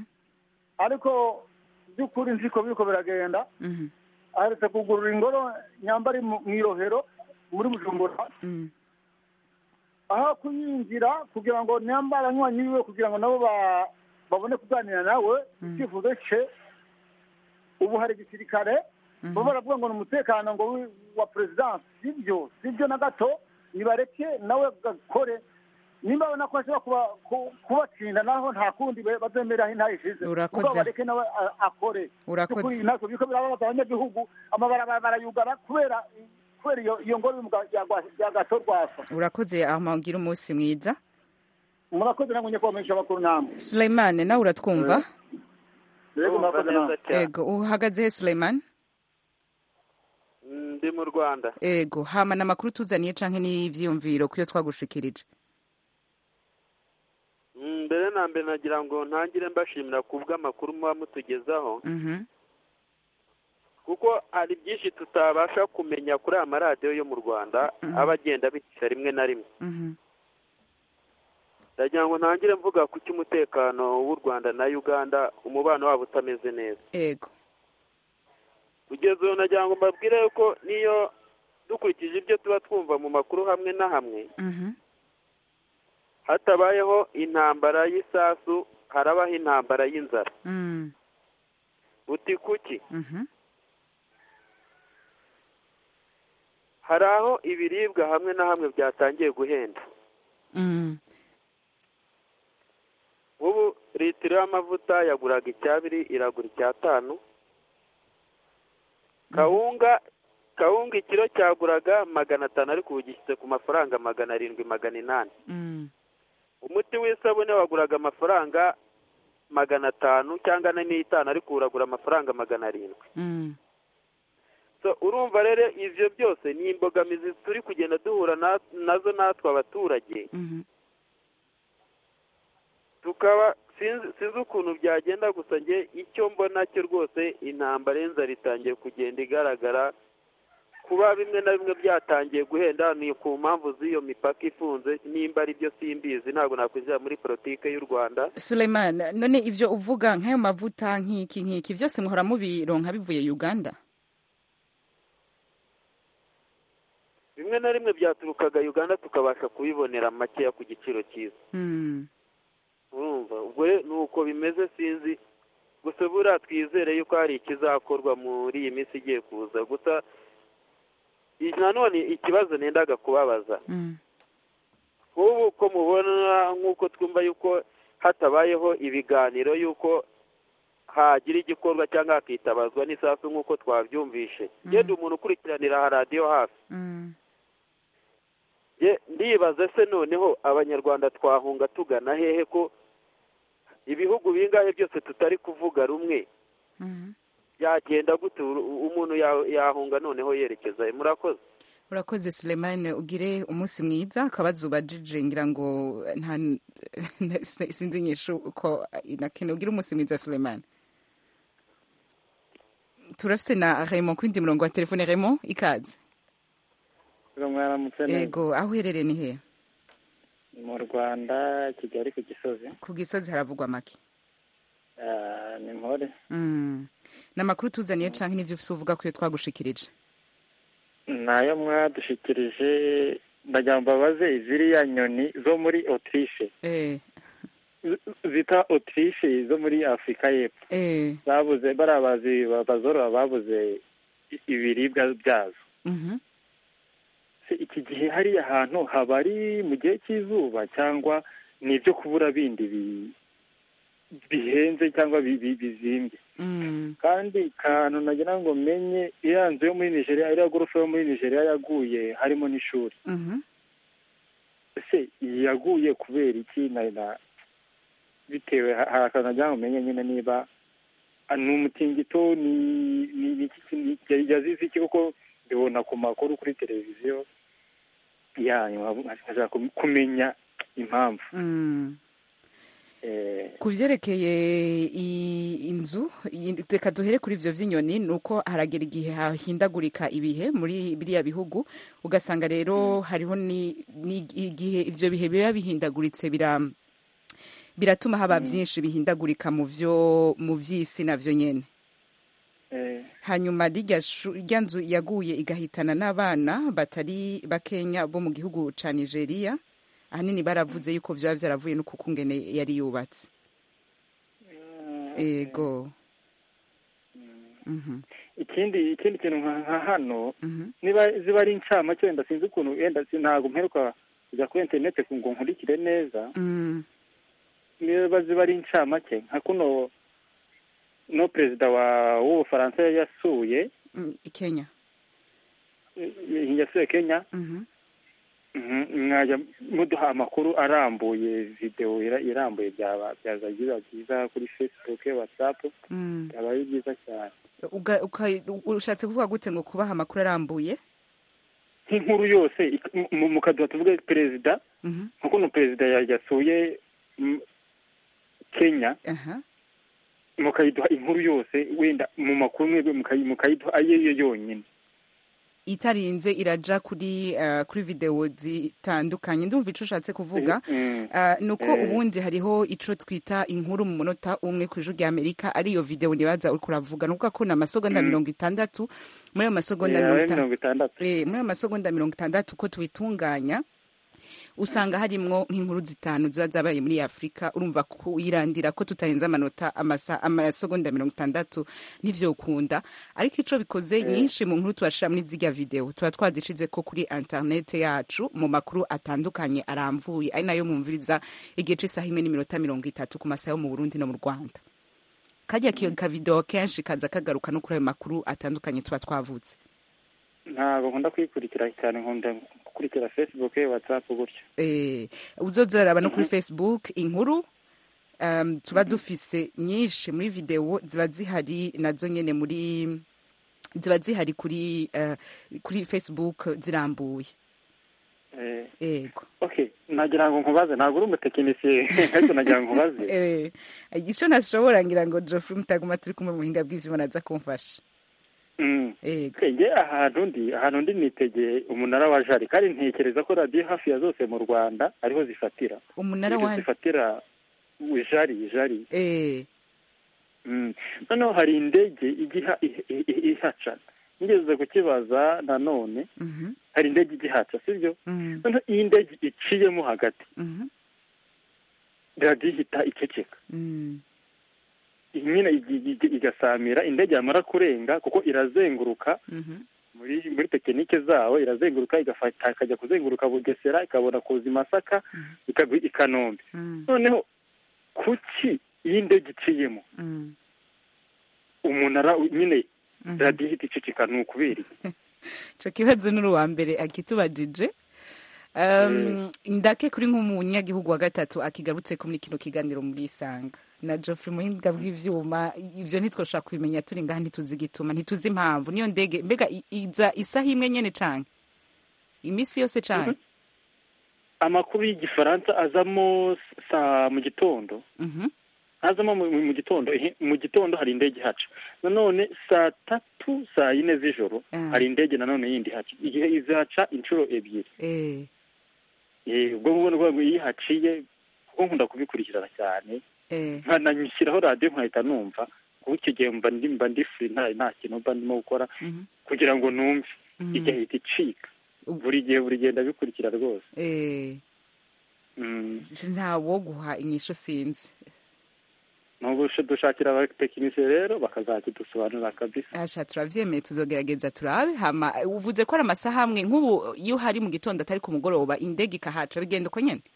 S11: ariko by'ukuri nziko biriko biragenda
S1: mhm,
S11: aherutse kugurura ingoro nyambari mu mu irohero muri bujumbura aho kuyinjira kugira ngo nyamba abanywanyi biwe kugira ngo nabo ba- babone kuganira nawe icyifuzo cye ubu hari igisirikare bo baravuga ngo ni umutekano ngo wi- wa perezidansi sibyo sibyo na gato nibareke nawe gakore nimba babona ko ashobora kuba- ku- kubatsinda naho nta kundi be- bazemera intaha ishize
S1: Urakoze.
S11: Mugabo bareke nawe a- akore
S1: Urakoze.
S11: By'ukuri ntabwo biriko birababaza abanyagihugu amabarabara barayugara kubera kubera iyo iyo ngoro y'umuga- ya gwa- ya gato rwasa
S1: urakoze amugira umunsi mwiza
S11: murakoze namwe nyakubahwa menshi amakuru namwe
S1: Suleimane nawe uratwumva
S11: Yego, murakoze namwe
S1: ego uhagaze he Suleimane
S12: ndi mu rwanda
S1: ego hama na makuru tuzaniye canke n'ivyiyumviro kuyo twagushikirije
S12: Mm, mbere na mbere nagira ngo ntangire mbashimira ku bw'amakuru muba mutugezaho
S1: Mhm.
S12: kuko hari byinshi tutabasha kumenya kuri aya maradiyo yo mu rwanda aba agenda abicisha rimwe na rimwe
S1: Mhm.
S12: ndagira ngo ntangire mvuga ku cy'umutekano w'u rwanda na uganda umubano wabo utameze neza
S1: ego
S12: kugeza ubu nagira ngo mbabwire yuko niyo dukurikije ibyo tuba twumva mu makuru hamwe na hamwe
S1: Mhm.
S12: hatabayeho intambara y'isasu harabaho intambara y'inzara
S1: Mm.
S12: uti kuki
S1: Mhm.
S12: hari aho ibiribwa hamwe na hamwe byatangiye guhenda
S1: Mm.
S12: ubu litiro y'amavuta yaguraga icyabiri iragura icyatanu kawunga kawunga ikiro cyaguraga magana atanu ariko ubu gishyitse ku mafaranga magana arindwi magana inani
S1: Mm.
S12: umuti w'isabune waguraga amafaranga magana atanu cyangwa ane n'itanu ariko ubu uragura amafaranga magana arindwi
S1: Mm.
S12: so urumva rero ivyo byose ni imbogamizi turi kugenda duhura na- nazo natwe abaturage
S1: Mhm.
S12: tukaba sinzi sinzi ukuntu byagenda gusa njye icyo mbona cyo rwose intambara y'inzara itangiye kugenda igaragara kuba bimwe na bimwe byatangiye guhenda ni ku mpamvu z'iyo mipaka ifunze nimba ari byo simbizi ntabwo nakwinjira muri politike y'u rwanda
S1: Suleimane none ivyo uvuga nk'ayo mavuta nk'iki nk'iki vyose muhora mubironka bivuye Uganda
S12: bimwe na rimwe byaturukaga uganda tukabasha kubibonera makeya ku giciro cyiza
S1: Mm.
S12: urumva ubwo rero ni uko bimeze sinzi gusa buriya twizere yuko hari ikizakorwa muri iyi minsi igiye kuza gusa i- nanone ikibazo nendaga kubabaza
S1: Mm.
S12: nk'ubu ko mubona nk'uko twumva yuko hatabayeho ibiganiro yuko hagira igikorwa cyangwa hakitabazwa n'isasu nk'uko twabyumvishe genda umuntu ukurikiranira radiyo hafi
S1: Mm.
S12: Ye, ndibaza se noneho abanyarwanda twahunga tugana hehe ko ibihugu bingahe byose tutari kuvuga rumwe
S1: Mhm.
S12: byagenda gute Uru- umuntu ya- yahunga noneho yerekeza he murakoze
S1: urakoze Suleimane ugire umunsi mwiza akabazo ubajije ngira ngo nta sinzi nyishu uko nakene ugire umunsi mwiza Suleimane turafise na Raymond kwindi murongo wa telefone Raymond ikaze
S13: mwaramutse neza
S1: ego aho uherereye ni he
S13: mu rwanda kigali ku gisozi
S1: ku gisozi haravugwa make
S13: Ah, ni mpore
S1: Mm. ni amakuru tuzaniye canke n'ivyo ufise uvuga ko iyo twagushikirije
S13: nayo mwadushikirije ndagira ngo mbabaze ziriya nyoni zo muri autriche
S1: eh
S13: Z- zita autriche zo muri afurika y'epfo
S1: eh
S13: babuze bariya bazi bazorora babuze i- ibiribwa byazo
S1: mhm
S13: Se iki gihe hariya hantu haba ari mu gihe cy'izuba cyangwa ni ibyo kubura bindi bi- bihenze cyangwa bi- bi- bizimbye
S1: Mm.
S13: kandi kantu nagira ngo menye iriya nzu yo muri nigeria iriya gorofa yo muri nigeria yaguye harimo n'ishuri
S1: Mhm.
S13: ese yaguye kubera iki na na bitewe ha- hari akantu nagira ngo menye nyine niba ah, ni umutingito ni ni ni iki ni- ya- yazize iki kuko mbibona ku makuru kuri televiziyo yanyu nkashaka kum- kumenya impamvu
S1: Mm.
S13: Eh,
S1: ku vyerekeye i- inzu i- reka duhere kuri ivyo vy'inyoni ni uko haragera igihe hahindagurika ibihe muri biriya bihugu ugasanga rero hariho ni ni igihe ivyo bihe biba bihindaguritse bira biratuma haba vyinshi bihindagurika mu vyo mu vy'isi navyo nyene
S13: Eh,
S1: hanyuma rirya shu- rya nzu yaguye igahitana n'abana batari bakenya bo mu gihugu ca nigeria ahanini baravuze yuko vyaba vyaravuye no kuko ngene yari yubatse ego Mhm,
S13: ikindi ikindi kintu nka nka hano
S1: mhm,
S13: niba ziba ari incamake wenda sinzi ukuntu wenda si- ntabwo mperuka kujya kuri interineti ngo nkurikire neza
S1: mm,
S13: niba ziba ari incamake nka kuno no perezida wa w'ubufaransa yari yasuye
S1: mm, kenya
S13: eh, yasuye kenya
S1: Mhm,
S13: Mhm, mwajya muduha amakuru arambuye videwo ira- irambuye byaba byaza biba byiza kuri facebook whatsapp
S1: mm.
S13: byaba ari byiza cyane
S1: Uga- uka- ushatse kuvuga gute ngo kubaha amakuru arambuye
S13: nk'inkuru yose ik- mu- mukaduha tuvuge perezida
S1: Mhm,
S13: nka kuno perezida ya- yasuye mm, kenya
S1: aha
S13: mukayiduha inkuru yose wenda mu makuru mwebwe mukayi- mukayiduha ayo yo yonyine
S1: itarinze iraja kuri uh, kuri video zitandukanye ndumva ico ushatse kuvuga
S13: Mm.
S1: uh, nuko
S13: Eh.
S1: ubundi hariho ico twita inkuru mu munota umwe ku ijuru rya amerika ariyo video nibaza uriko uravuga nukuvuga ko ni amasegonda
S13: Mm.
S1: mirongo itandatu muri ayo masegonda
S13: Eh,
S1: mirongo
S13: abe
S1: itandatu
S13: mirongo itandatu
S1: Eh, muri ayo masegonda mirongo itandatu ko tubitunganya usanga harimwo nk'inkuru zitanu ziba zabaye muri afurika urumva kuyirandira ko tutarenze amanota amasa- amasegonda mirongo itandatu ntivyokunda ariko ico bikoze nyinshi mu nkuru tubashira muri zirya video tuba twazishize ko kuri internet yacu mu makuru atandukanye aramvuye ari nayo mwumviriza igihe c'isaha imwe n'iminota mirongo itatu ku masaha yo mu burundi no mu rwanda kajya kiyo kavideo kenshi kaza kagaruka no kuri ayo makuru atandukanye tuba twavutse
S13: ntabwo nkunda kuyikurikira cyane nkunda gukurikira facebook whatsapp gutyo
S1: eh, uzoza uraraba no kuri facebook inkuru um, tuba dufise nyinshi muri video ziba zihari nazo nyene muri ziba zihari kuri uh, kuri facebook zirambuye
S13: Eh,
S1: ego
S13: okay nagira ngo nkubaze ntabwo uri umutekinisiye ariko nagira ngo nkubaze
S1: eh, ico ntashobora ngira ngo Geoffrey mutaguma turi kumwe mu buhinga bw'ivyuma naza kumfasha
S13: Mm.
S1: ego
S13: nge ahantu ndi ahantu ndi nitegeye umunara wa jari kandi ntekereza ko radiyo hafi ya zose mu rwanda ariho zifatira
S1: umunara
S13: Ariho
S1: wa
S13: zifatira jari jari
S1: eh,
S13: Mm. noneho hari indege ijya iha- i- i- ihaca nigeze kukibaza nanone
S1: mhm,
S13: hari indege ijya ihaca sibyo
S1: mhm,
S13: noneho iyi ndege iciyemo hagati
S1: mhm,
S13: radiyo ihita iceceka
S1: mm,
S13: nyine igi- igi- igasamira indege yamara kurenga kuko irazenguruka
S1: mhm,
S13: muri muri tekinike zawo irazenguruka igafata ikajya kuzenguruka bugesera ikabona kuza i masaka ikagwa i kanombe
S1: mm,
S13: noneho kuki iyi ndege iciyemo
S1: mm,
S13: umunara nyine
S1: mhm.
S13: radiyo ihita iceceka ni ukubera iki
S1: ico kibazo ni uwa mbere akitubajije um, ndake kuri nk'umunyagihugu wa gatatu akigarutse ko muri kino kiganiro muri isanga na Geoffrey muhinga bw'ivyuma ivyo ntitwoshobora kubimenya turi ngaha ntituzi igituma ntituzi impamvu niyo ndege mbega i- iza isaha imwe nyene canke imisi yose canke
S13: amakuru y'igifaransa azamo saa mu gitondo
S1: Mhm,
S13: azamo mu, mu gitondo ehe, mu gitondo hari indege ihaca nanone saa tatu saa yine z'ijoro
S1: Ah.
S13: hari indege nanone yindi ihaca igihe izaca inshuro ebyiri
S1: eh,
S13: Eh, ubwo ngubwo rwego iyo ihaciye kuko nkunda kubikurikirana cyane
S1: eh,
S13: nkanashyiraho radiyo nkahita numva kuko icyo gihe mba ndi mba ndi free nta nta kintu mba ndimo gukora
S1: mhm,
S13: kugira ngo numve
S1: mhm,
S13: igahita icika buri gihe buri gihe ndabikurikira rwose
S1: eh,
S13: Mm.
S1: ntawo guha inyisho sinzi
S13: Nubu dushakira abatekinisiye rero bakazakidusobanurira kabisa
S1: asha turavyemeye tuzogerageza turabe hama uvuze ko ari amasaha amwe nk'ubu iyo hari mu gitondo atari ku mugoroba indege ikahaca bigenda uko nyene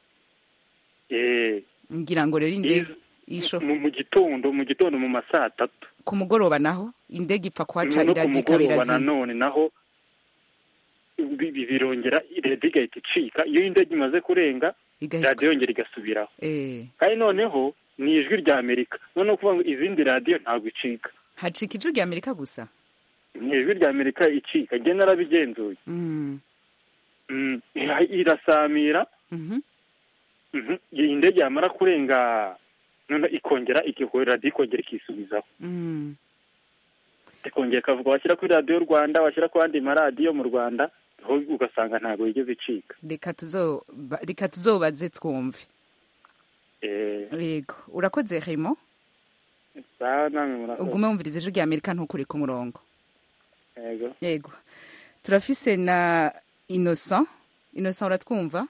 S13: Eh,
S1: ngira ngo rero indege
S13: iz-
S1: isho
S13: mu mu gitondo mu gitondo mu ma saa tatu
S1: ku mugoroba naho indege ipfa kuhaca
S13: no ku
S1: iradiyo
S13: mugoroba
S1: irazima
S13: nanone naho bi- bi- birongera radiyo igahita icika iyo indege imaze kurenga
S1: Igahita-
S13: radiyo yongera igasubiraho
S1: eh
S13: kandi noneho ni ijwi rya amerika noneho kuvuga ngo izindi radiyo ntabwo icika
S1: hacika ijwi rya amerika gusa
S13: ni ijwi rya amerika icika njye narabigenzuye
S1: mm.
S13: Mm, ira- irasamira
S1: mhm,
S13: mhm, iyi ndege yamara kurenga none ikongera ikikora radiyo ikongera ikisubizaho
S1: mm.
S13: ikongera ikavuga washyira kuri radiyo rwanda washyira ku yandi maradiyo mu rwanda aho ugasanga ntabwo yigeze icika
S1: reka tuzo reka tuzobaze twumve
S13: Eh,
S1: yego urakoze Raymond
S13: sawa namwe murakoze
S1: ugume wumviriza ijwi rya amerika ntukure ku murongo
S13: yego
S1: yego turafise na innocent innocent uratwumva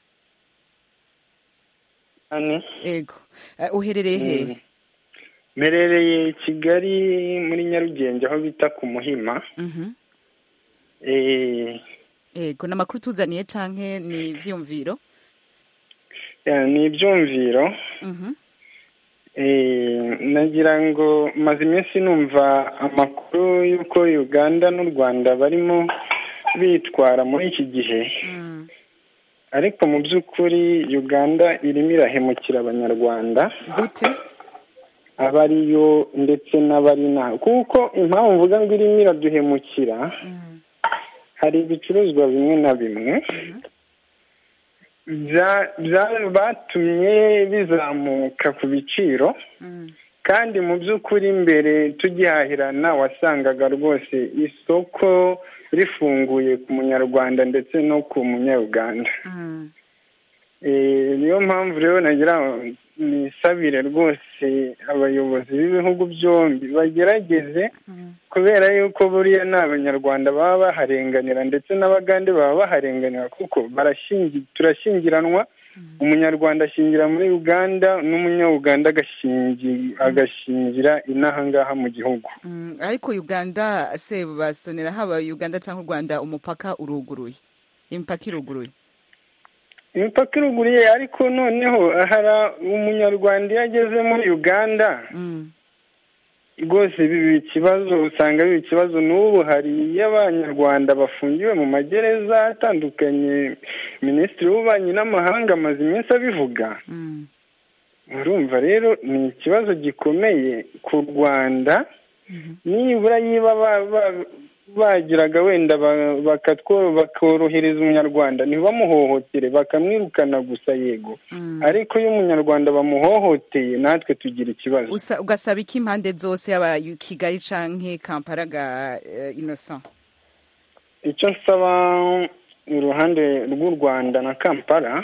S14: Ane.
S1: yego Eh, uherereye hehe
S14: mperereye kigali muri nyarugenge aho bita ku muhima
S1: Mhm.
S14: Eh,
S1: yego ni amakuru tuzaniye canke ni ivyiyumviro
S14: eh, ni ibyumviro
S1: Mhm.
S14: Eh, nagira ngo maze iminsi numva amakuru y'uko uganda n'u rwanda barimo bitwara muri iki gihe ariko mu by'ukuri uganda irimo irahemukira abanyarwanda
S1: gute
S14: aba ariyo ndetse n'abari inaha kuko impamvu mvuga ngo irimo iraduhemukira hari ibicuruzwa bimwe na bimwe bya- bya- batumye bizamuka ku biciro kandi mu by'ukuri mbere tugihahirana wasangaga rwose isoko rifunguye ku munyarwanda ndetse no ku munyauganda Eh, niyo mpamvu rero nagira ngo nisabire rwose abayobozi b'ibihugu byombi bagerageze kubera yuko buriya ni abanyarwanda baba baharenganira ndetse n'abagande baba baharenganira kuko barashingi turashyingiranwa umunyarwanda ashingira muri uganda n'umunyauganda agashingi agashingira inaha ngaha mu gihugu
S1: Mm, ariko uganda se basonera haba uganda cyangwa u rwanda umupaka uruguruye imipaka iruguruye
S14: imipaka iruguriye ariko noneho hari umunyarwanda iyo ageze muri uganda rwose biba ikibazo usanga biba ikibazo n'ubu hari iyo abanyarwanda bafungiwe mu magereza atandukanye minisitiri w'ububanyi n'amahanga amaze iminsi abivuga urumva rero ni ikibazo gikomeye ku rwanda nibura yiba ba- ba- bagiraga wenda ba- bakatwo- bakorohereza umunyarwanda ntibamuhohotere bakamwirukana gusa yego ariko iyo umunyarwanda bamuhohoteye natwe tugira ikibazo
S1: Usa- ugasaba iki impande zose yaba yu- kigali canke kampala ga eh, innocent
S14: icyo nsaba iruhande rw'u rwanda na kampala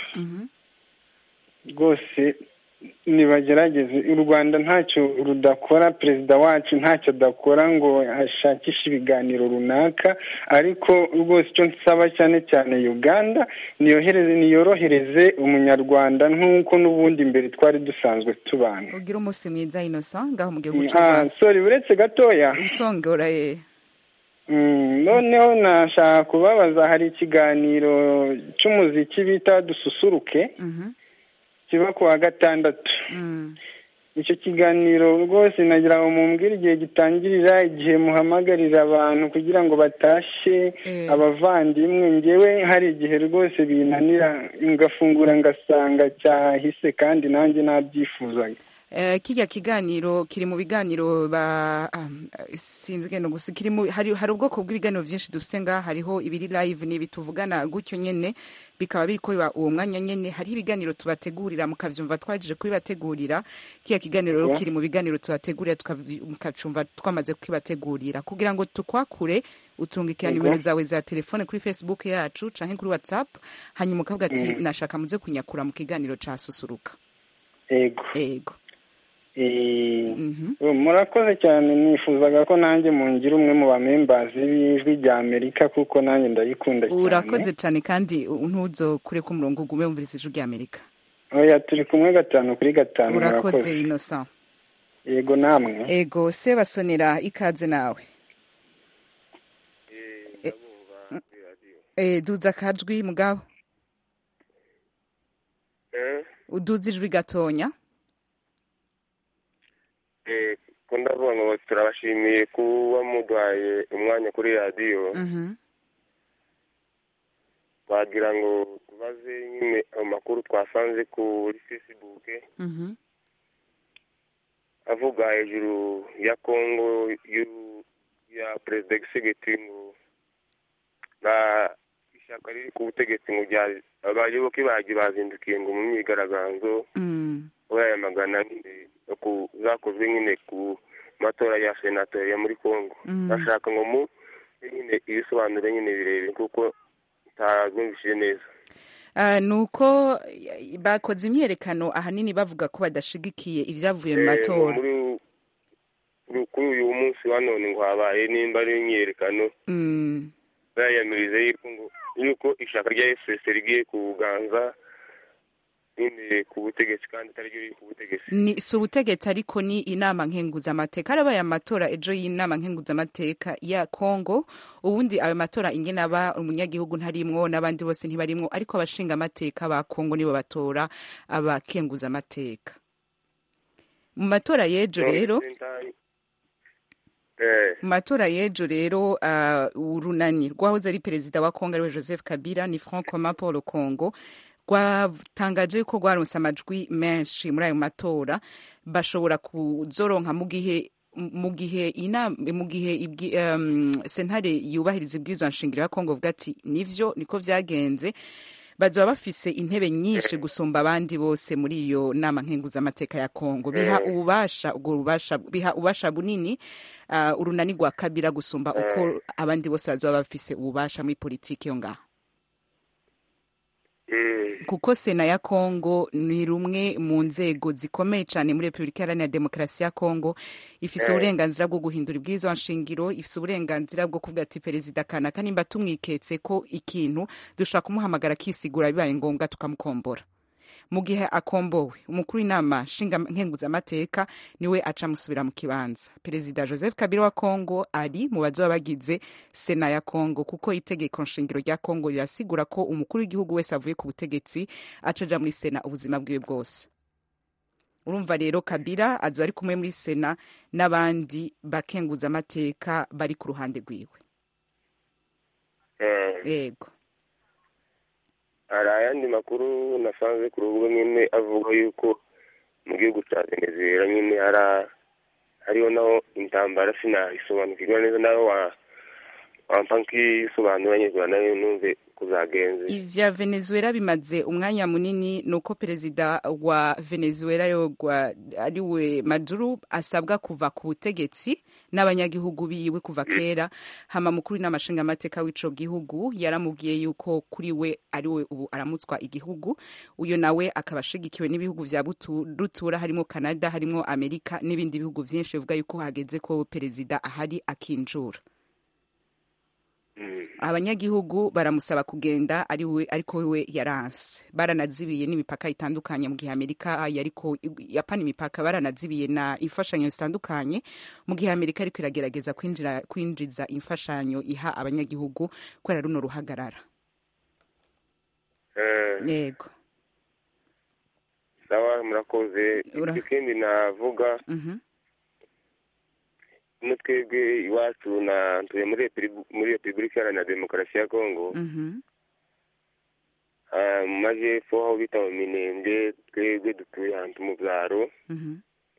S14: rwose nibagerageze u rwanda ntacyo rudakora perezida wacu ntacyo adakora ngo ashakishe ibiganiro runaka ariko rwose icyo nsaba cyane cyane uganda niyohereze niyorohereze umunyarwanda nk'uko n'ubundi mbere twari dusanzwe tubana
S1: ugira umunsi mwiza innocent ngaho mu gihugu cy'u
S14: Ah,
S1: rwanda
S14: sorry uretse gatoya
S1: usongora ye
S14: Mm, noneho nashaka kubabaza hari ikiganiro cy'umuziki bita dususuruke kiba ku wa gatandatu icyo kiganiro rwose nagira ngo mumbwire igihe gitangirira igihe muhamagarira abantu kugira ngo batashe abavandimwe ngewe hari igihe rwose binanira ngafungura ngasanga cyahise kandi nanjye nabyifuzaga
S1: Eh, kirya kiganiro kiri mu biganiro ba ah, sinzi ngeno gusa kiri mu hari hari ubwoko bw'ibiganiro byinshi dufite ngaha hariho ibiri live n'ibi tuvugana gutyo nyene bikaba biriko biba uwo mwanya nyene hariho ibiganiro tubategurira mukavyumva twajije kubibategurira kirya kiganiro rero
S14: Yeah.
S1: kiri mu biganiro tubategurira tukavi- mukacumva twamaze kukibategurira kugira ngo tukwakure utungikira
S14: Yego.
S1: nimero zawe za telefone kuri facebook yacu canke kuri whatsapp hanyuma ukavuga ati
S14: Mm.
S1: nashaka muze kunyakura mu kiganiro ca susuruka
S14: yego
S1: yego
S14: Eh, murakoze cyane nifuzaga ko nanjye mungira umwe mu bamembazi b'ijwi rya amerika kuko nanjye ndayikunda cyane
S1: urakoze cyane kandi ntuzo kure ku murongo ugume wumviriza ijwi rya amerika
S14: oya turi kumwe gatanu kuri gatanu
S1: urakoze innocent
S14: yego namwe
S1: ego se basonera ikaze nawe Eh, eh, duza akajwi mugabo uduza ijwi gatonya
S15: Eh, ko ndavuga ngo turabashimiye kuba muduhaye umwanya kuri radiyo
S1: Mhm.
S15: wagira ngo tubaze nyine amakuru twasanze kuri facebook
S1: Mhm.
S15: avuga hejuru ya kongo y'u- ya perezida gisegeti ngo na ishyaka riri ku butegetsi ngo rya- abayoboke baryo bazindukiye ngo mu myigaragambyo
S1: Mm.
S15: bayamagana nyine no ku zakozwe nyine ku matora ya senatori ya muri congo
S1: Mm.
S15: bashaka ngo mu nyine ibisobanuro nyine birebire kuko ntabyumvishije neza
S1: Ah, ni uko eh, bakoze imyerekano ahanini bavuga ko badashigikiye ibyavuye mu
S15: Eh,
S1: matora
S15: muri kuri kuri uyu munsi wa none ngo habaye nimba ari imyiyerekano
S1: Mm.
S15: bayamirize yuko ngo yuko ishyaka rya fpr rigiye kuganza nyine ku butegetsi kandi atari ryo riri ku butegetsi
S1: ni si ubutegetsi ariko ni inama nkenguzamateka harabaye amatora ejo y'inama nkenguzamateka ya kongo ubundi ayo matora ingene aba umunyagihugu ntarimwo n'abandi bose ntibarimwo ariko abashinga amateka ba kongo nibo batora abakenguzamateka mu matora y'ejo rero mu matora y'ejo rero uh, urunani rwahoze ari perezida wa kongo ariwe joseph kabila ni franc commun pour le congo rwatangaje ko rwaronse amajwi menshi muri ayo matora bashobora kuzoronka mu gihe mu gihe inama mu gihe ibwi- um, sentare yubahiriza ibwirizwa nshingiro ya kongo vuga ati nivyo niko vyagenze bazoba bafise intebe nyinshi gusumba abandi bose muri iyo nama nkenguzamateka ya kongo biha ububasha ubwo bubasha biha ububasha bunini uh, urunani rwa kabira gusumba uko abandi bose bazoba bafise ububasha muri politiki yo ngaho kuko sena ya kongo ni rumwe mu nzego zikomeye cyane muri repubulika iharanira demokarasi ya kongo ifise
S16: Eh.
S1: uburenganzira bwo guhindura ibwirizwa nshingiro ifise uburenganzira bwo kuvuga ati perezida kanaka nimba tumwiketse ko ikintu dushobora kumuhamagara akisigura bibaye ngombwa tukamukombora mu gihe akombowe umukuru w'inama nshinga nkenguzamateka niwe aca amusubira mu kibanza perezida joseph kabila wa kongo ari mu bazoba bagize sena ya kongo kuko itegeko nshingiro rya kongo rirasigura ko umukuru w'igihugu wese avuye ku butegetsi aca aja muri sena ubuzima bwiwe bwose urumva rero kabila azoba ari kumwe muri sena n'abandi bakenguzamateka bari ku ruhande rwiwe yego
S15: hari ayandi makuru nasanze ku rubuga nyine avuga yuko mu gihugu cya venezuela nyine hari hariho naho intambara sinayisobanukirwa neza nawe wa wampa nk'isobanura nyirwa nayo numve kuzagenze
S1: ivya venezuela bimaze umwanya munini nuko perezida wa venezuela yogwa ariwe maduro asabwa kuva ku butegetsi n'abanyagihugu biwe kuva kera hama mukuru n'amashinga amateka w'ico gihugu yaramubwiye yuko kuri we ariwe ubu aramutswa igihugu uyo nawe akaba ashigikiwe n'ibihugu vya butu- rutura harimo canada harimo amerika n'ibindi bihugu vyinshi bivuga yuko hageze ko perezida ahari akinjura abanyagihugu baramusaba kugenda ari we ariko we yaranse baranazibiye n'imipaka itandukanye mu gihe amerika yariko yapana imipaka baranazibiye na imfashanyo zitandukanye mu gihe amerika ariko iragerageza kwinjira kwinjiza imfashanyo iha abanyagihugu kubera runo ruhagarara yego
S15: sawa murakoze
S1: Ura-
S15: ikindi navuga
S1: Mhm.
S15: no twebwe iwacu na ntuye muri Repubuli- muri repubulika iharanira demokarasi ya kongo
S1: Mhm.
S15: Ah, mu majyepfo aho bita mu minembwe twebwe dutuye ahantu mu byaro
S1: Mhm.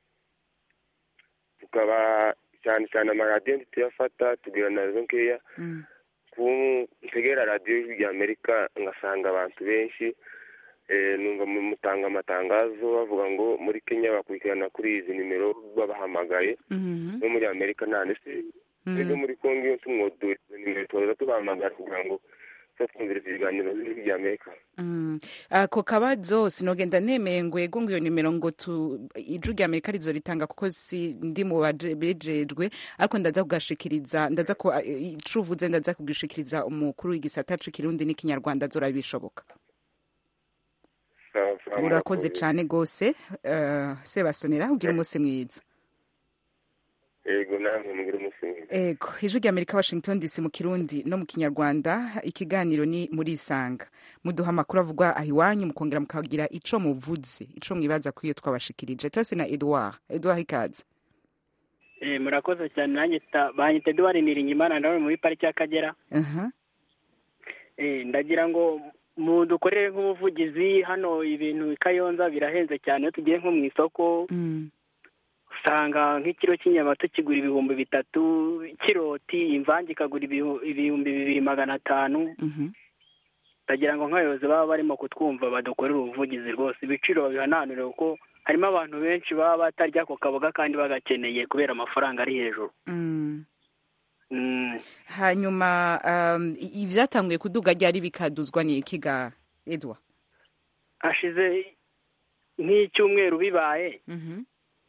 S15: tukaba cyane cyane amaradiyo ntituyafata tugira na zo nkeya
S1: Mm.
S15: ku ntegera radiyo y'ijwi rya amerika ngasanga abantu benshi eh, numva mu- mutanga amatangazo bavuga ngo muri kenya bakurikirana kuri izi nimero babahamagaye
S1: Mhm.
S15: no muri amerika nta ndetse
S1: Mhm.
S15: twebwe muri kongo iyo tumwodoye izo nimero tubaza tubahamagara kugira ngo twumvirize ibiganiro by'ijwi rya amerika
S1: Mm. ako kabazo sinogenda nemeye ngo yego ngo iyo nimero ngo tu ijwi rya amerika rizo ritanga kuko si ndi mu baje- bejejwe ariko ndaza kugashikiriza ndaza ko ico uvuze ndaza kugishikiriza umukuru w'igisata c'ikirundi n'ikinyarwanda azora bishoboka
S15: Sawa, sawa,
S1: urakoze
S15: murakoze.
S1: cane gose uh, sebasonera ugira umunsi mwiza
S15: yego namwe mugire umunsi mwiza
S1: ego ijwi rya amerika washington dc mu kirundi no mu kinyarwanda ikiganiro ni muri isanga muduha amakuru avugwa aho iwanyu mukongera mukagira ico muvuze ico mwibaza ko iyo twabashikirije tose na edouard edouard ikaze
S16: Eh, murakoze cyane nanjye ta- banyita Edouard Niringimana nawe muri pariki y'Akagera
S1: aha
S16: Eh, ndagira ngo mu dukorere nk'ubuvugizi hano ibintu i Kayonza birahenze cyane iyo tugiye nko mu isoko usanga nk'ikiro cy'inyama tukigura ibihumbi bitatu kiroti imvange ikagura ibihu- ibihumbi bibiri magana atanu ndagira ngo nk'abayobozi baba barimo kutwumva badukorere ubuvugizi rwose ibiciro babihananure kuko harimo abantu benshi baba batarya ako kaboga kandi bagakeneye kubera amafaranga ari hejuru
S1: Mm.
S16: Mm.
S1: hanyuma um, i- ivyatanguye kuduga ryari bikaduzwa ni iki ga edouard
S16: hashize nk'icyumweru bibaye
S1: Mhm.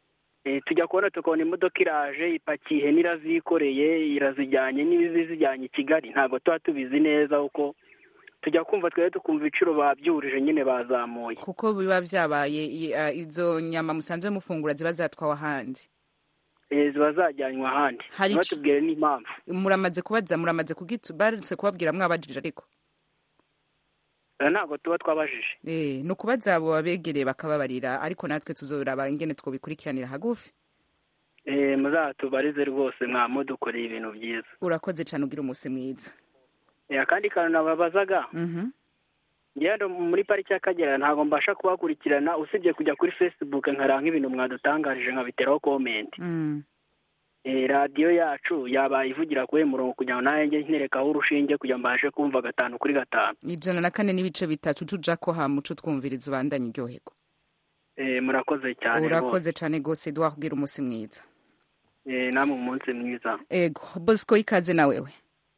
S16: Eh, tujya kubona tukabona imodoka iraje ipakiye ihene irazikoreye irazijyanye n'ibizijyanye i kigali ntabwo tuba tubizi neza kuko tujya kumva twari tukumva ibiciro babyurije nyine bazamuye
S1: kuko biba byabaye i- ah, izo nyama musanzwe mufungura ziba zatwawe ahandi
S16: Eh, ziba zajyanywe ahandi
S1: Hari ico-
S16: batubwire n'impamvu
S1: muramaze kubaza muramaze kugitu baretse kubabwira mwabajije ariko
S16: Eh, ntabwo tuba twabajije
S1: Eh, ni ukubaza abo babegereye bakababarira ariko natwe tuzoraba ingene twobikurikiranira hagufi
S16: Eh, muzatubarize rwose mwamudukoreye ibintu byiza
S1: urakoze cyane ugira umunsi mwiza
S16: Eh, akandi kantu nababazaga
S1: Mhm.
S16: ngendo muri pariki y'akagera ntabwo mbasha kubakurikirana usibye kujya kuri facebook nkareba nk'ibintu mwadutangarije nkabiteraho komenti
S1: Mm.
S16: Eh, radiyo yacu yabaye ivugira kuri uyu murongo kugira ngo nanjye nterekaho urushinge kugira ngo mbashe kumva gatanu kuri gatanu
S1: ijana na kane n'ibice bitatu tuja ko hamuco twumviriza ubandanye iryohego
S16: Eh, murakoze cyane rwose
S1: urakoze cyane rwose duha kugira umunsi mwiza
S16: Eh, namwe umunsi mwiza
S1: ego bosco ikaze na wewe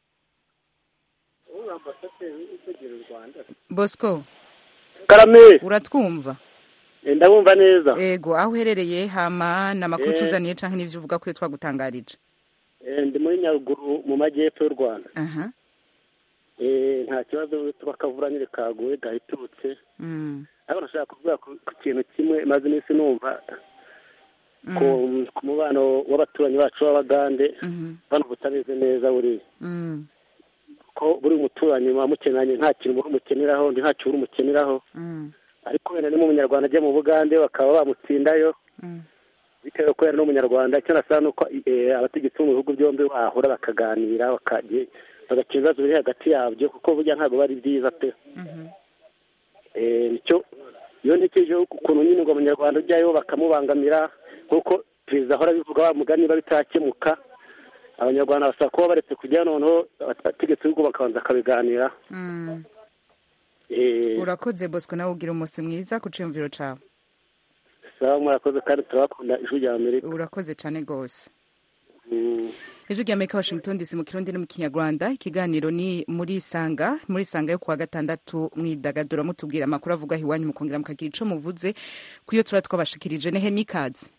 S1: bosco
S17: karame
S1: uratwumva
S17: Eh, ndabumva neza
S1: ego aho uherereye hama ni amakuru
S17: Eh.
S1: tuzaniye canke n'ivyo uvuga ko iyo twagutangarije
S17: Eh, ndi muri nyaruguru mu majyepfo y'u rwanda
S1: aha
S17: Eh, nta kibazo tuba akavura nyine kaguye gahitutse
S1: Mm.
S17: ariko nashaka kuvuga ku ku kintu kimwe maze iminsi numva ku ku mubano w'abaturanyi bacu b'abagande bano butameze neza buriya
S1: Mm.
S17: ko buri muturanyi muba mukenanye nta kintu muba umukeneraho ndi nta kintu uri umukeneraho
S1: Mm.
S17: ariko wenda ni mu munyarwanda ajya mu bugande bakaba bamutsindayo
S1: Mm.
S17: bitewe ko yari n'umunyarwanda icyo nasaba ni uko eh, abategetsi bo mu bihugu byombi bahura bakaganira bakajya- bagakemura ibibazo biri hagati yabyo kuko burya ntabwo bari byiza pe
S1: Mhm.
S17: Eh, nicyo iyo ntekereje ukuntu nyine ngo abanyarwanda ujyayo bakamubangamira nk'uko perezida ahora abivuga wa mugani niba bitakemuka abanyarwanda basaba kuba baretse kujya noneho abategetsi b'ibihugu bakabanza bakabiganira
S1: Mm.
S17: Eh,
S1: urakoze bosco nawe ugira umunsi mwiza ku ciyumviro cawe
S17: sawa murakoze kandi turabakunda ijwi rya amerika
S1: urakoze cyane rwose
S17: Mm.
S1: ijwi rya amerika washington dc mu kirundi no mu kinyarwanda ikiganiro ni muri isanga muri isanga yo kuwa gatandatu mwidagadura mutubwira amakuru avuga aho iwanyu mukongera mukagira ico muvuze ku iyo tuba twabashikirije nehe mikazi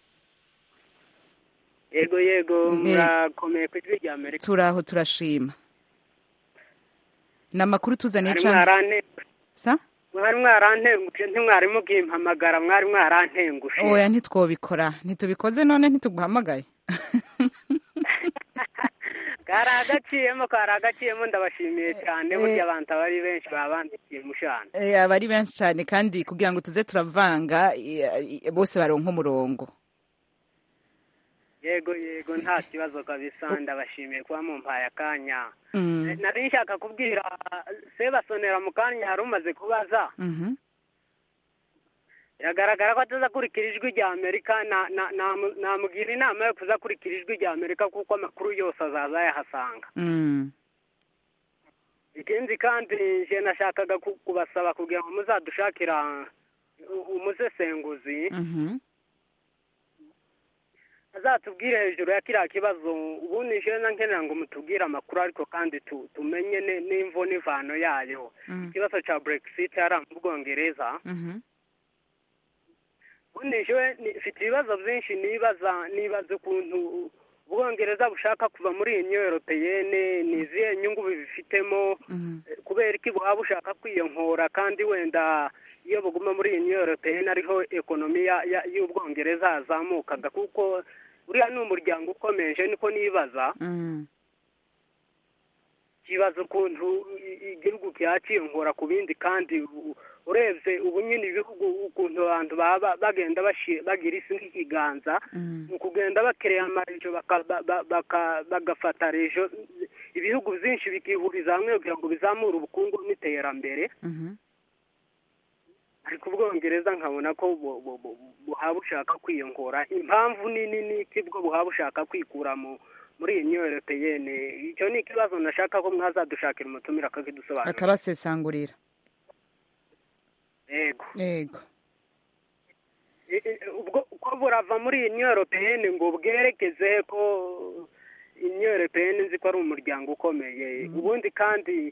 S16: yego yego
S1: Eh.
S16: murakomeye ku ijwi rya amerika
S1: turaho turashima ni amakuru tuzaniye
S16: mwari
S1: cane
S16: mwarantengushe
S1: sa
S16: mwari mwarantengushe ntimwari mukimpamagara mwari mwarantengushe
S1: oya ntitwobikora ntitubikoze none ntituguhamagaye
S16: kari agaciyemo kari agaciyemo ndabashimiye cyane burya abantu aba ari benshi baba bandikiye mushana
S1: Eh, aba ari benshi cyane kandi kugira ngo tuze turavanga eh, eh, bose baronka umurongo
S16: yego yego nta kibazo kabisa ndabashimiye kuba mumpaye akanya
S1: Mm.
S16: Eh, nari nshaka kubwira sebasonera mu kanya hari umaze kubaza
S1: Mhm.
S16: biragaragara ko atazakurikira ijwi rya amerika na- na- namu- namugira inama yo kuzakurikira ijwi rya amerika kuko amakuru yose azaza yahasanga
S1: Mm.
S16: ikindi kandi nje nashakaga ku- kubasaba kugira ngo muzadushakira u- umusesenguzi
S1: Mhm.
S16: azatubwire hejuru ya kiriya kibazo ubundi nje na nkenera ngo mutubwire amakuru ariko kandi tu- tumenye ne- n'imvo n'imvano yayo
S1: Mm.
S16: ikibazo cya brexit hariya mu bwongereza
S1: Mhm.
S16: ubundi jewe ni- mfite ibibazo byinshi nibaza nibaza ukuntu ubwongereza bushaka kuva muri iyi niyo europeyene ni izihe nyungu bibifitemo
S1: Mhm.
S16: Eh, kubera iki buba bushaka kwiyonkora kandi wenda iyo buguma muri iyi niyo europeyene ariho ekonomi ya- ya- y'ubwongereza yazamukaga kuko uriya ni umuryango ukomeje niko nibaza
S1: Mm.
S16: kibaza ukuntu i- igihugu cyakiyongora ku bindi kandi u- urebye ubu nyine ibihugu ukuntu abantu baba bagenda bashi- bagira isi nk'ikiganza
S1: Mm.
S16: mu kugenda bakereye amarejo baka- ba- ba- baka- bagafata rejo ibihugu byinshi bikihuriza hamwe kugira ngo bizamure ubukungu n'iterambere
S1: Mhm.
S16: ariko ubwongereza nkabona ko bu- bu- bu- buhaba bushaka kwiyongora impamvu nini ni iki bwo buhaba bushaka kwikura mu muri iyi niyo europeyene icyo ni ikibazo nashaka ko mwazadushakira umutumire akakidusobanurira
S1: akabasesangurira
S16: yego
S1: yego
S16: I- i- ubwo ko burava muri iyi niyo europeyene ngo bwerekeze he ko niyo europeyene nzi ko ari umuryango ukomeye ubundi kandi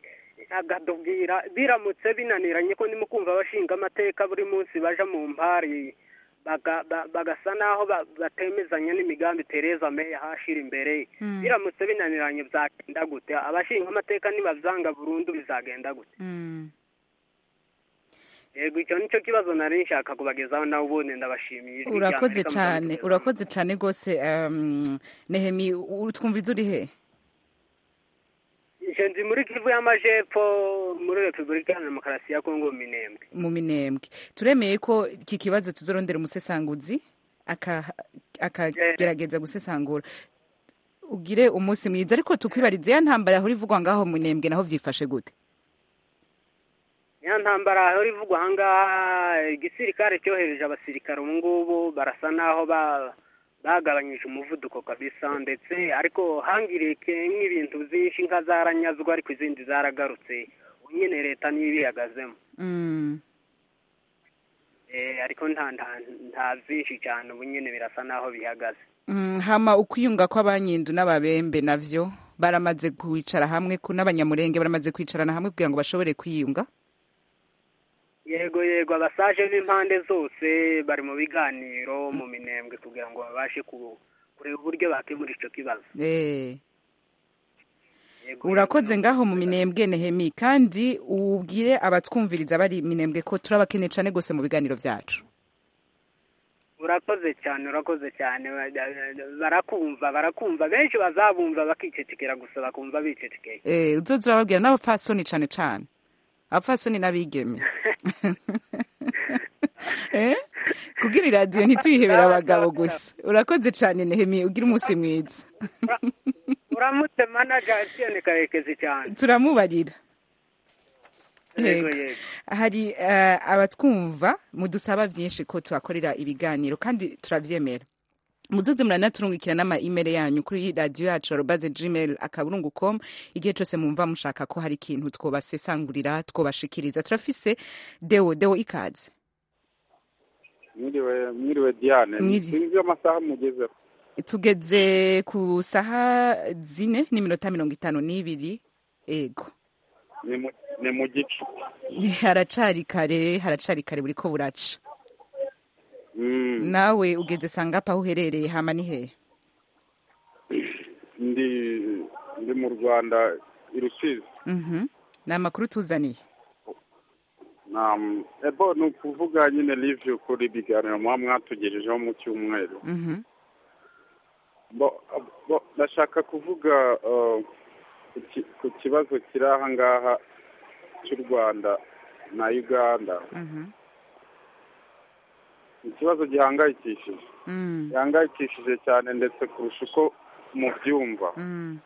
S16: akatubwira biramutse binaniranye ko ndimo kumva abashinga amateka buri munsi baja mu mpari baga- ba- bagasa naho ba- batemezanya n'imigambi Theresa May yahashira imbere
S1: Mm.
S16: biramutse binaniranye byagenda gute abashinga amateka nibavyanga burundu bizagenda gute
S1: Mm.
S16: yego icyo nicyo kibazo nari nshaka kubagezaho nawe ubundi ndabashimiye ijwi rya
S1: urakoze
S16: Amerika
S1: cyane
S16: muzadukomeza.
S1: urakoze cyane rwose um, nehemi utwumviza uri he
S16: Nje ndi muri kivu y'amajepfo muri repubulika ya demokarasi ya kongo mu minembwe
S1: mu minembwe turemeye ko iki kibazo tuzorondera umusesanguzi aka- akagerageza gusesangura ugire umunsi mwiza ariko tukwibariza ya ntambara yahora ivugwa ngaho mu minembwe naho vyifashe gute
S16: ya ntambara ahora ivugwa ahangaha igisirikare cyohereje abasirikare ubu ngubu barasa naho ba bagabanyije umuvuduko kabisa ndetse ariko hangirike nk'ibintu byinshi nka zaranyazwa ariko izindi zaragarutse ubu nyine leta niyo ibihagazemo
S1: Mm.
S16: Eh, ariko nta nta nta byinshi cyane ubu nyine birasa naho bihagaze
S1: Mm, hama ukwiyunga kw'abanyindu n'ababembe navyo baramaze kwicara hamwe ku n'abanyamurenge baramaze kwicarana hamwe kugira ngo bashobore kwiyunga
S16: yego yego abasaje b'impande zose bari mu biganiro mu minembwe kugira ngo babashe ku- kureba uburyo bakemura icyo kibazo
S1: Eh. urakoze ngaho mu minembwe nehemi kandi ubwire abatwumviriza bari minembwe ko turabakeneye cane gose mu biganiro vyacu
S16: urakoze cyane urakoze cyane barakumva barakumva benshi bazabumva bakicecekera gusa bakumva bicecekeye
S1: eh uzoza urababwira n'abapfasoni cane cane abapfasoni n'abigeme eh kugira iradiyo ntituyihebere abagabo gusa urakoze cane nehemi ugira umunsi mwiza
S16: uramutse manaja Etienne karekezi cyane
S1: turamubarira
S16: Yego,
S1: Yego.
S16: yego.
S1: hari eh, abatwumva mudusaba byinshi ko tubakorera ibiganiro kandi turabyemera muzoze muranaturungikira n'ama email yanyu kuri radiyo yacu arobaze gmail akaburungu com igihe cyose mumva mushaka ko hari ikintu twobasesangurira twobashikiriza turafise deo deo ikaze
S18: mwiriwe mwiriwe diane
S1: Mwiri-
S18: sinzi amasaha mugezeho
S1: tugeze ku saha zine n'iminota mirongo itanu n'ibiri ego
S18: ni mu- ni mu gicu
S1: haracari kare haracari kare buriko buraca nawe ugeze sangapa aho uherereye hama ni hehe
S18: ndi ndi mu rwanda i rusizi
S1: Mhm. ni amakuru tuzaniye
S18: na ebo ni ukuvuga nyine review kuri ibiganiro muba mwatugejejeho mu cyumweru
S1: Mhm.
S18: bo bo ndashaka kuvuga uh, ku ki- ku kibazo kiri aha ngaha cy'u rwanda na uganda
S1: Mhm.
S18: ikibazo gihangayikishije
S1: Mm.
S18: gihangayikishije cyane ndetse kurusha uko mubyumva
S1: Mm.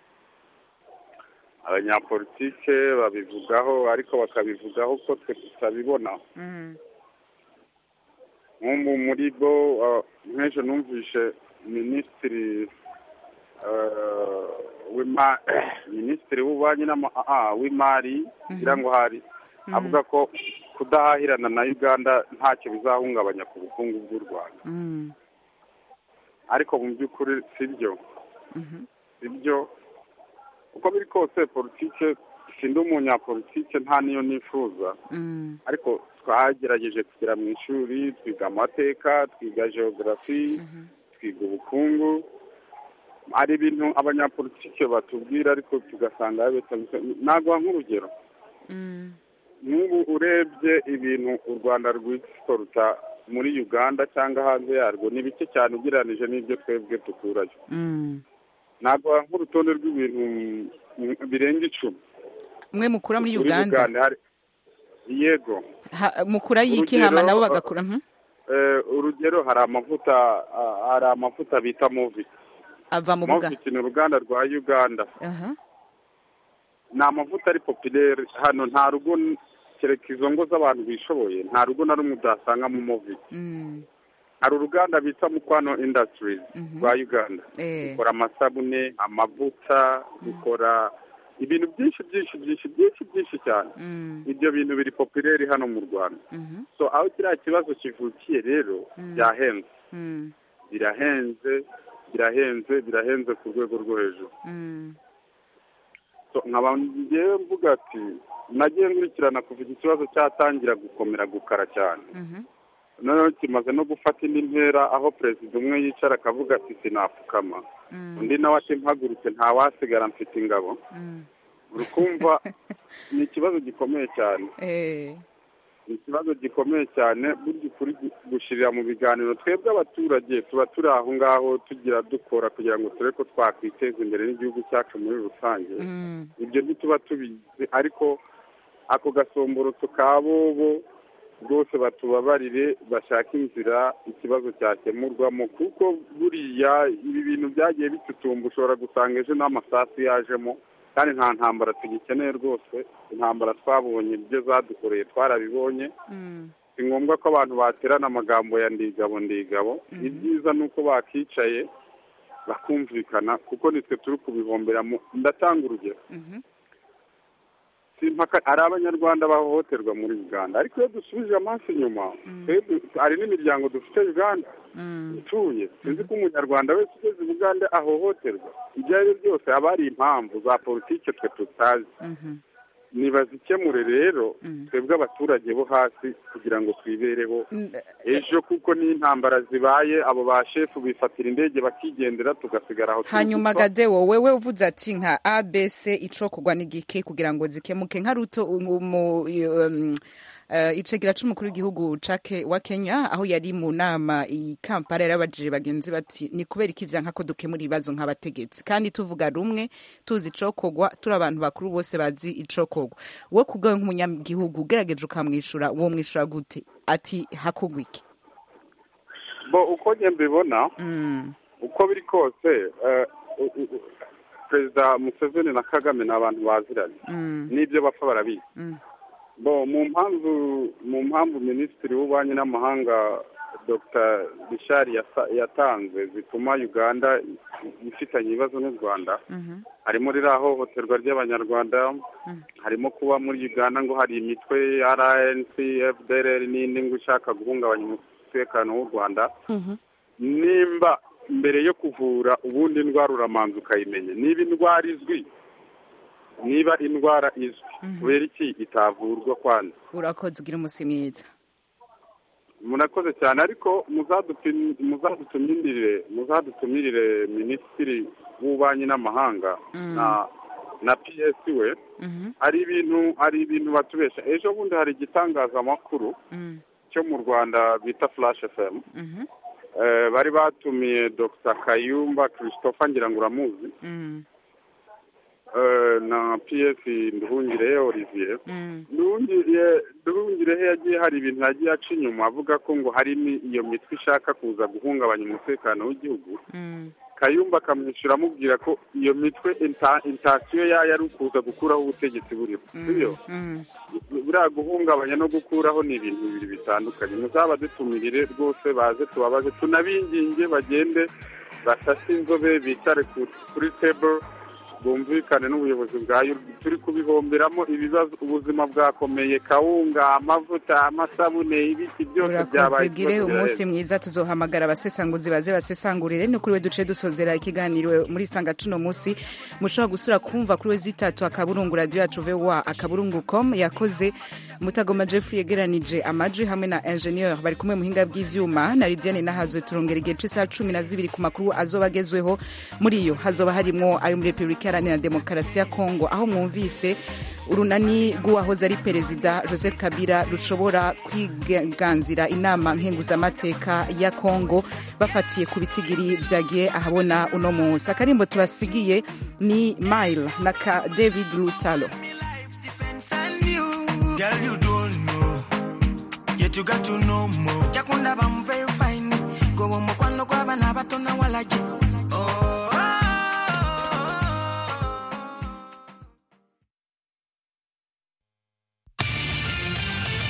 S18: abanyapolitike babivugaho ariko bakabivugaho ko twe tutabibona
S1: Mm.
S18: nk'ubu muri bo uh, nk'ejo numvishe minisitiri uh, w'ima minisitiri w'ububanyi n'ama- ah, ah, w'imari ngira ngo hari avuga ko kudahahirana na uganda ntacyo bizahungabanya ku bukungu bw'u rwanda
S1: Mm.
S18: ariko mu by'ukuri si byo
S1: Mhm.
S18: si byo uko biri kose politike sindi umunyapolitike nta niyo nifuza
S1: Mm.
S18: ariko twagerageje kugera mu ishuri twiga amateka twiga geogarafi twiga ubukungu hari ibintu abanyapolitike batubwira ariko tugasanga bitabise- naguha nk'urugero
S1: Mm.
S18: nk'ubu urebye ibintu u rwanda rw'exporta muri uganda cyangwa hanze yarwo ni bike cyane ugereranije n'ibyo twebwe dukurayo
S1: Mm.
S18: naguha nk'urutonde rw'ibintu mm, birenga icumi
S1: mwe mukura muri
S18: Muri
S1: uganda
S18: hari yego
S1: Ha- mukura y'iki
S18: Urugero,
S1: hama nabo
S18: uh,
S1: bagakura Mhm.
S18: Eh, urugero hari amavuta ah, hari amavuta bita movi
S1: ava mu buga
S18: movi ni uruganda rwa uganda
S1: Aha.
S18: ni amavuta ari popilere hano nta rugo n- kereka izo ngo z'abantu bishoboye nta rugo na rumwe udasangamo movi
S1: Mm.
S18: hari uruganda bita mukwano industries rwa uganda
S1: Eh.
S18: rukora amasabune amavuta rukora ibintu byinshi byinshi byinshi byinshi byinshi cyane
S1: Mm.
S18: ibyo bintu biri popilere hano mu rwanda
S1: Mhm.
S18: so aho kiriya kibazo kivukiye rero
S1: Mm.
S18: byahenze
S1: Mm.
S18: birahenze birahenze birahenze ku rwego rwo hejuru
S1: Mm.
S18: So, nkaba ngewe mvuga ati nagiye nkurikirana kuva iki kibazo cyatangira gukomera gukara cyane
S1: Mhm.
S18: noneho kimaze no gufata indi ntera aho perezida umwe yicara akavuga ati sinapfukama undi nawe ati mpagurutse ntawasigara mfite ingabo uri kumva ni ikibazo gikomeye cyane ni ikibazo gikomeye cyane burya ukuri gushyirira mu biganiro twebwe abaturage tuba turi aho ngaho tugira dukora kugira ngo turebe ko twakwiteza imbere n'igihugu cyacu muri rusange ibyo ntituba tubizi ariko ako gasomborotso ka bobo rwose batubabarire bashake inzira ikibazo cyakemurwamo kuko buriya ibi bintu byagiye bitutumba ushobora gusanga ejo n'amasasu yajemo kandi nta ntambara tugikeneye rwose intambara twabonye ibyo zadukoreye twarabibonye si ngombwa ko abantu baterana amagambo ya ndigabo ndigabo ibyiza ni uko bakicaye bakumvikana kuko nitwe turi kubihomberamo ndatanga urugero hari abanyarwanda bahohoterwa muri uganda ariko iyo dusubije amaso inyuma hari n'imiryango dufite uganda ituye tuzi ko umunyarwanda wese ugeze i bugande ahohoterwa ibyo ari byo byose haba hari impamvu za politiki twe tutazi nibazikemure rero twebwe abaturage bo hasi kugira ngo twibereho ejo kuko n'intambara zibaye abo ba shefu bifatira indege bakigendera tugasigara aho
S1: hanyuma gade wowe we uvuze ati nka abc icokorwa n'igiki kugira ngo zikemuke nka ruto icegera c'umukuru w'igihugu wa kenya aho yari mu nama i kampala yarabajije bagenzi bati ni kubera iki vyanka ko dukemura ibibazo nk'abategetsi kandi tuvuga rumwe tuzi icokorwa turi abantu bakuru bose bazi icokorwa we kubwawe nk'umunyagihugu ugerageje ukamwishura uwo mwishura gute ati hakorwa iki
S18: bo uko njye mbibona uko biri kose perezida museveni na kagame ni abantu baziranye n'ibyo bapfa barabizi bo mu mpamvu mu mpamvu minisitiri w'ububanyi n'amahanga dr bishari yatanze zituma uganda ifitanye ibibazo n'u rwanda harimo ririya hohoterwa ry'abanyarwanda harimo kuba muri uganda ngo hari imitwe rnc fdr n'indi ngo ishaka guhungabanya umutekano w'u rwanda nimba mbere yo kuvura ubundi indwara uramanza ukayimenya niba indwara izwi niba indwara izwi kubera iki itavurwa kwanza
S1: urakoze ugira umunsi mwiza
S18: murakoze cyane ariko muzadutumirire muzadutumirire minisitiri w'ububanyi n'amahanga na na ps we hari ibintu hari ibintu batubesha ejo bundi hari igitangazamakuru cyo mu rwanda bita flash fm bari batumiye dr kayumba christopher ngira ngo uramuzi na ps nduhungirehe olivier nduhungirehe yagiye hari ibintu yagiye aca inyuma avuga ko ngo hari iyo mitwe ishaka kuza guhungabanya umutekano w'igihugu kayumba akamwishyura amubwira ko iyo mitwe intasiyo yayo ari ukuza gukuraho ubutegetsi buriho sibyo buriya guhungabanya no gukuraho ni ibintu bibiri bitandukanye muzaba dutumirire rwose baze tubabaze tunabinginge bagende basase inzobe bicare kuri table bwumvikane n'ubuyobozi bwayo turi kubihomberamo ibibazo ubuzima bwakomeye kawunga amavuta amasabune ibiti byose byabaye
S1: ugire umunsi mwiza tuzohamagara abasesanguzi baze basesangurire ni kuri we duce dusozera ikiganiro muri sanga cuno munsi mushobora gusura kumva kuri we zitatu akaburungu radiyo yacu vowa akaburungu com yakoze mutagoma jeff yegeranije amajwi hamwe na ingenieur bari kumwe muhinga bw'ivyuma na lidiane nahazwe turongera igihe c'isaha cumi na zibiri ku makuru azoba agezweho muri yo hazoba harimwo ayo muri repubulika iharanira demokarasi ya kongo aho mwumvise urunani rw'uwahoze ari perezida joseph kabila rushobora kwiganzira inama nkenguzamateka ya kongo bafatiye ku bitigiri vyagiye ahabona uno munsi akarimbo tubasigiye ni mile na ka david lutalo
S9: Girl, you don't know. Yet you got to know more. Chakunda bam very fine. Go on mokwano kwa bana bato na walaji.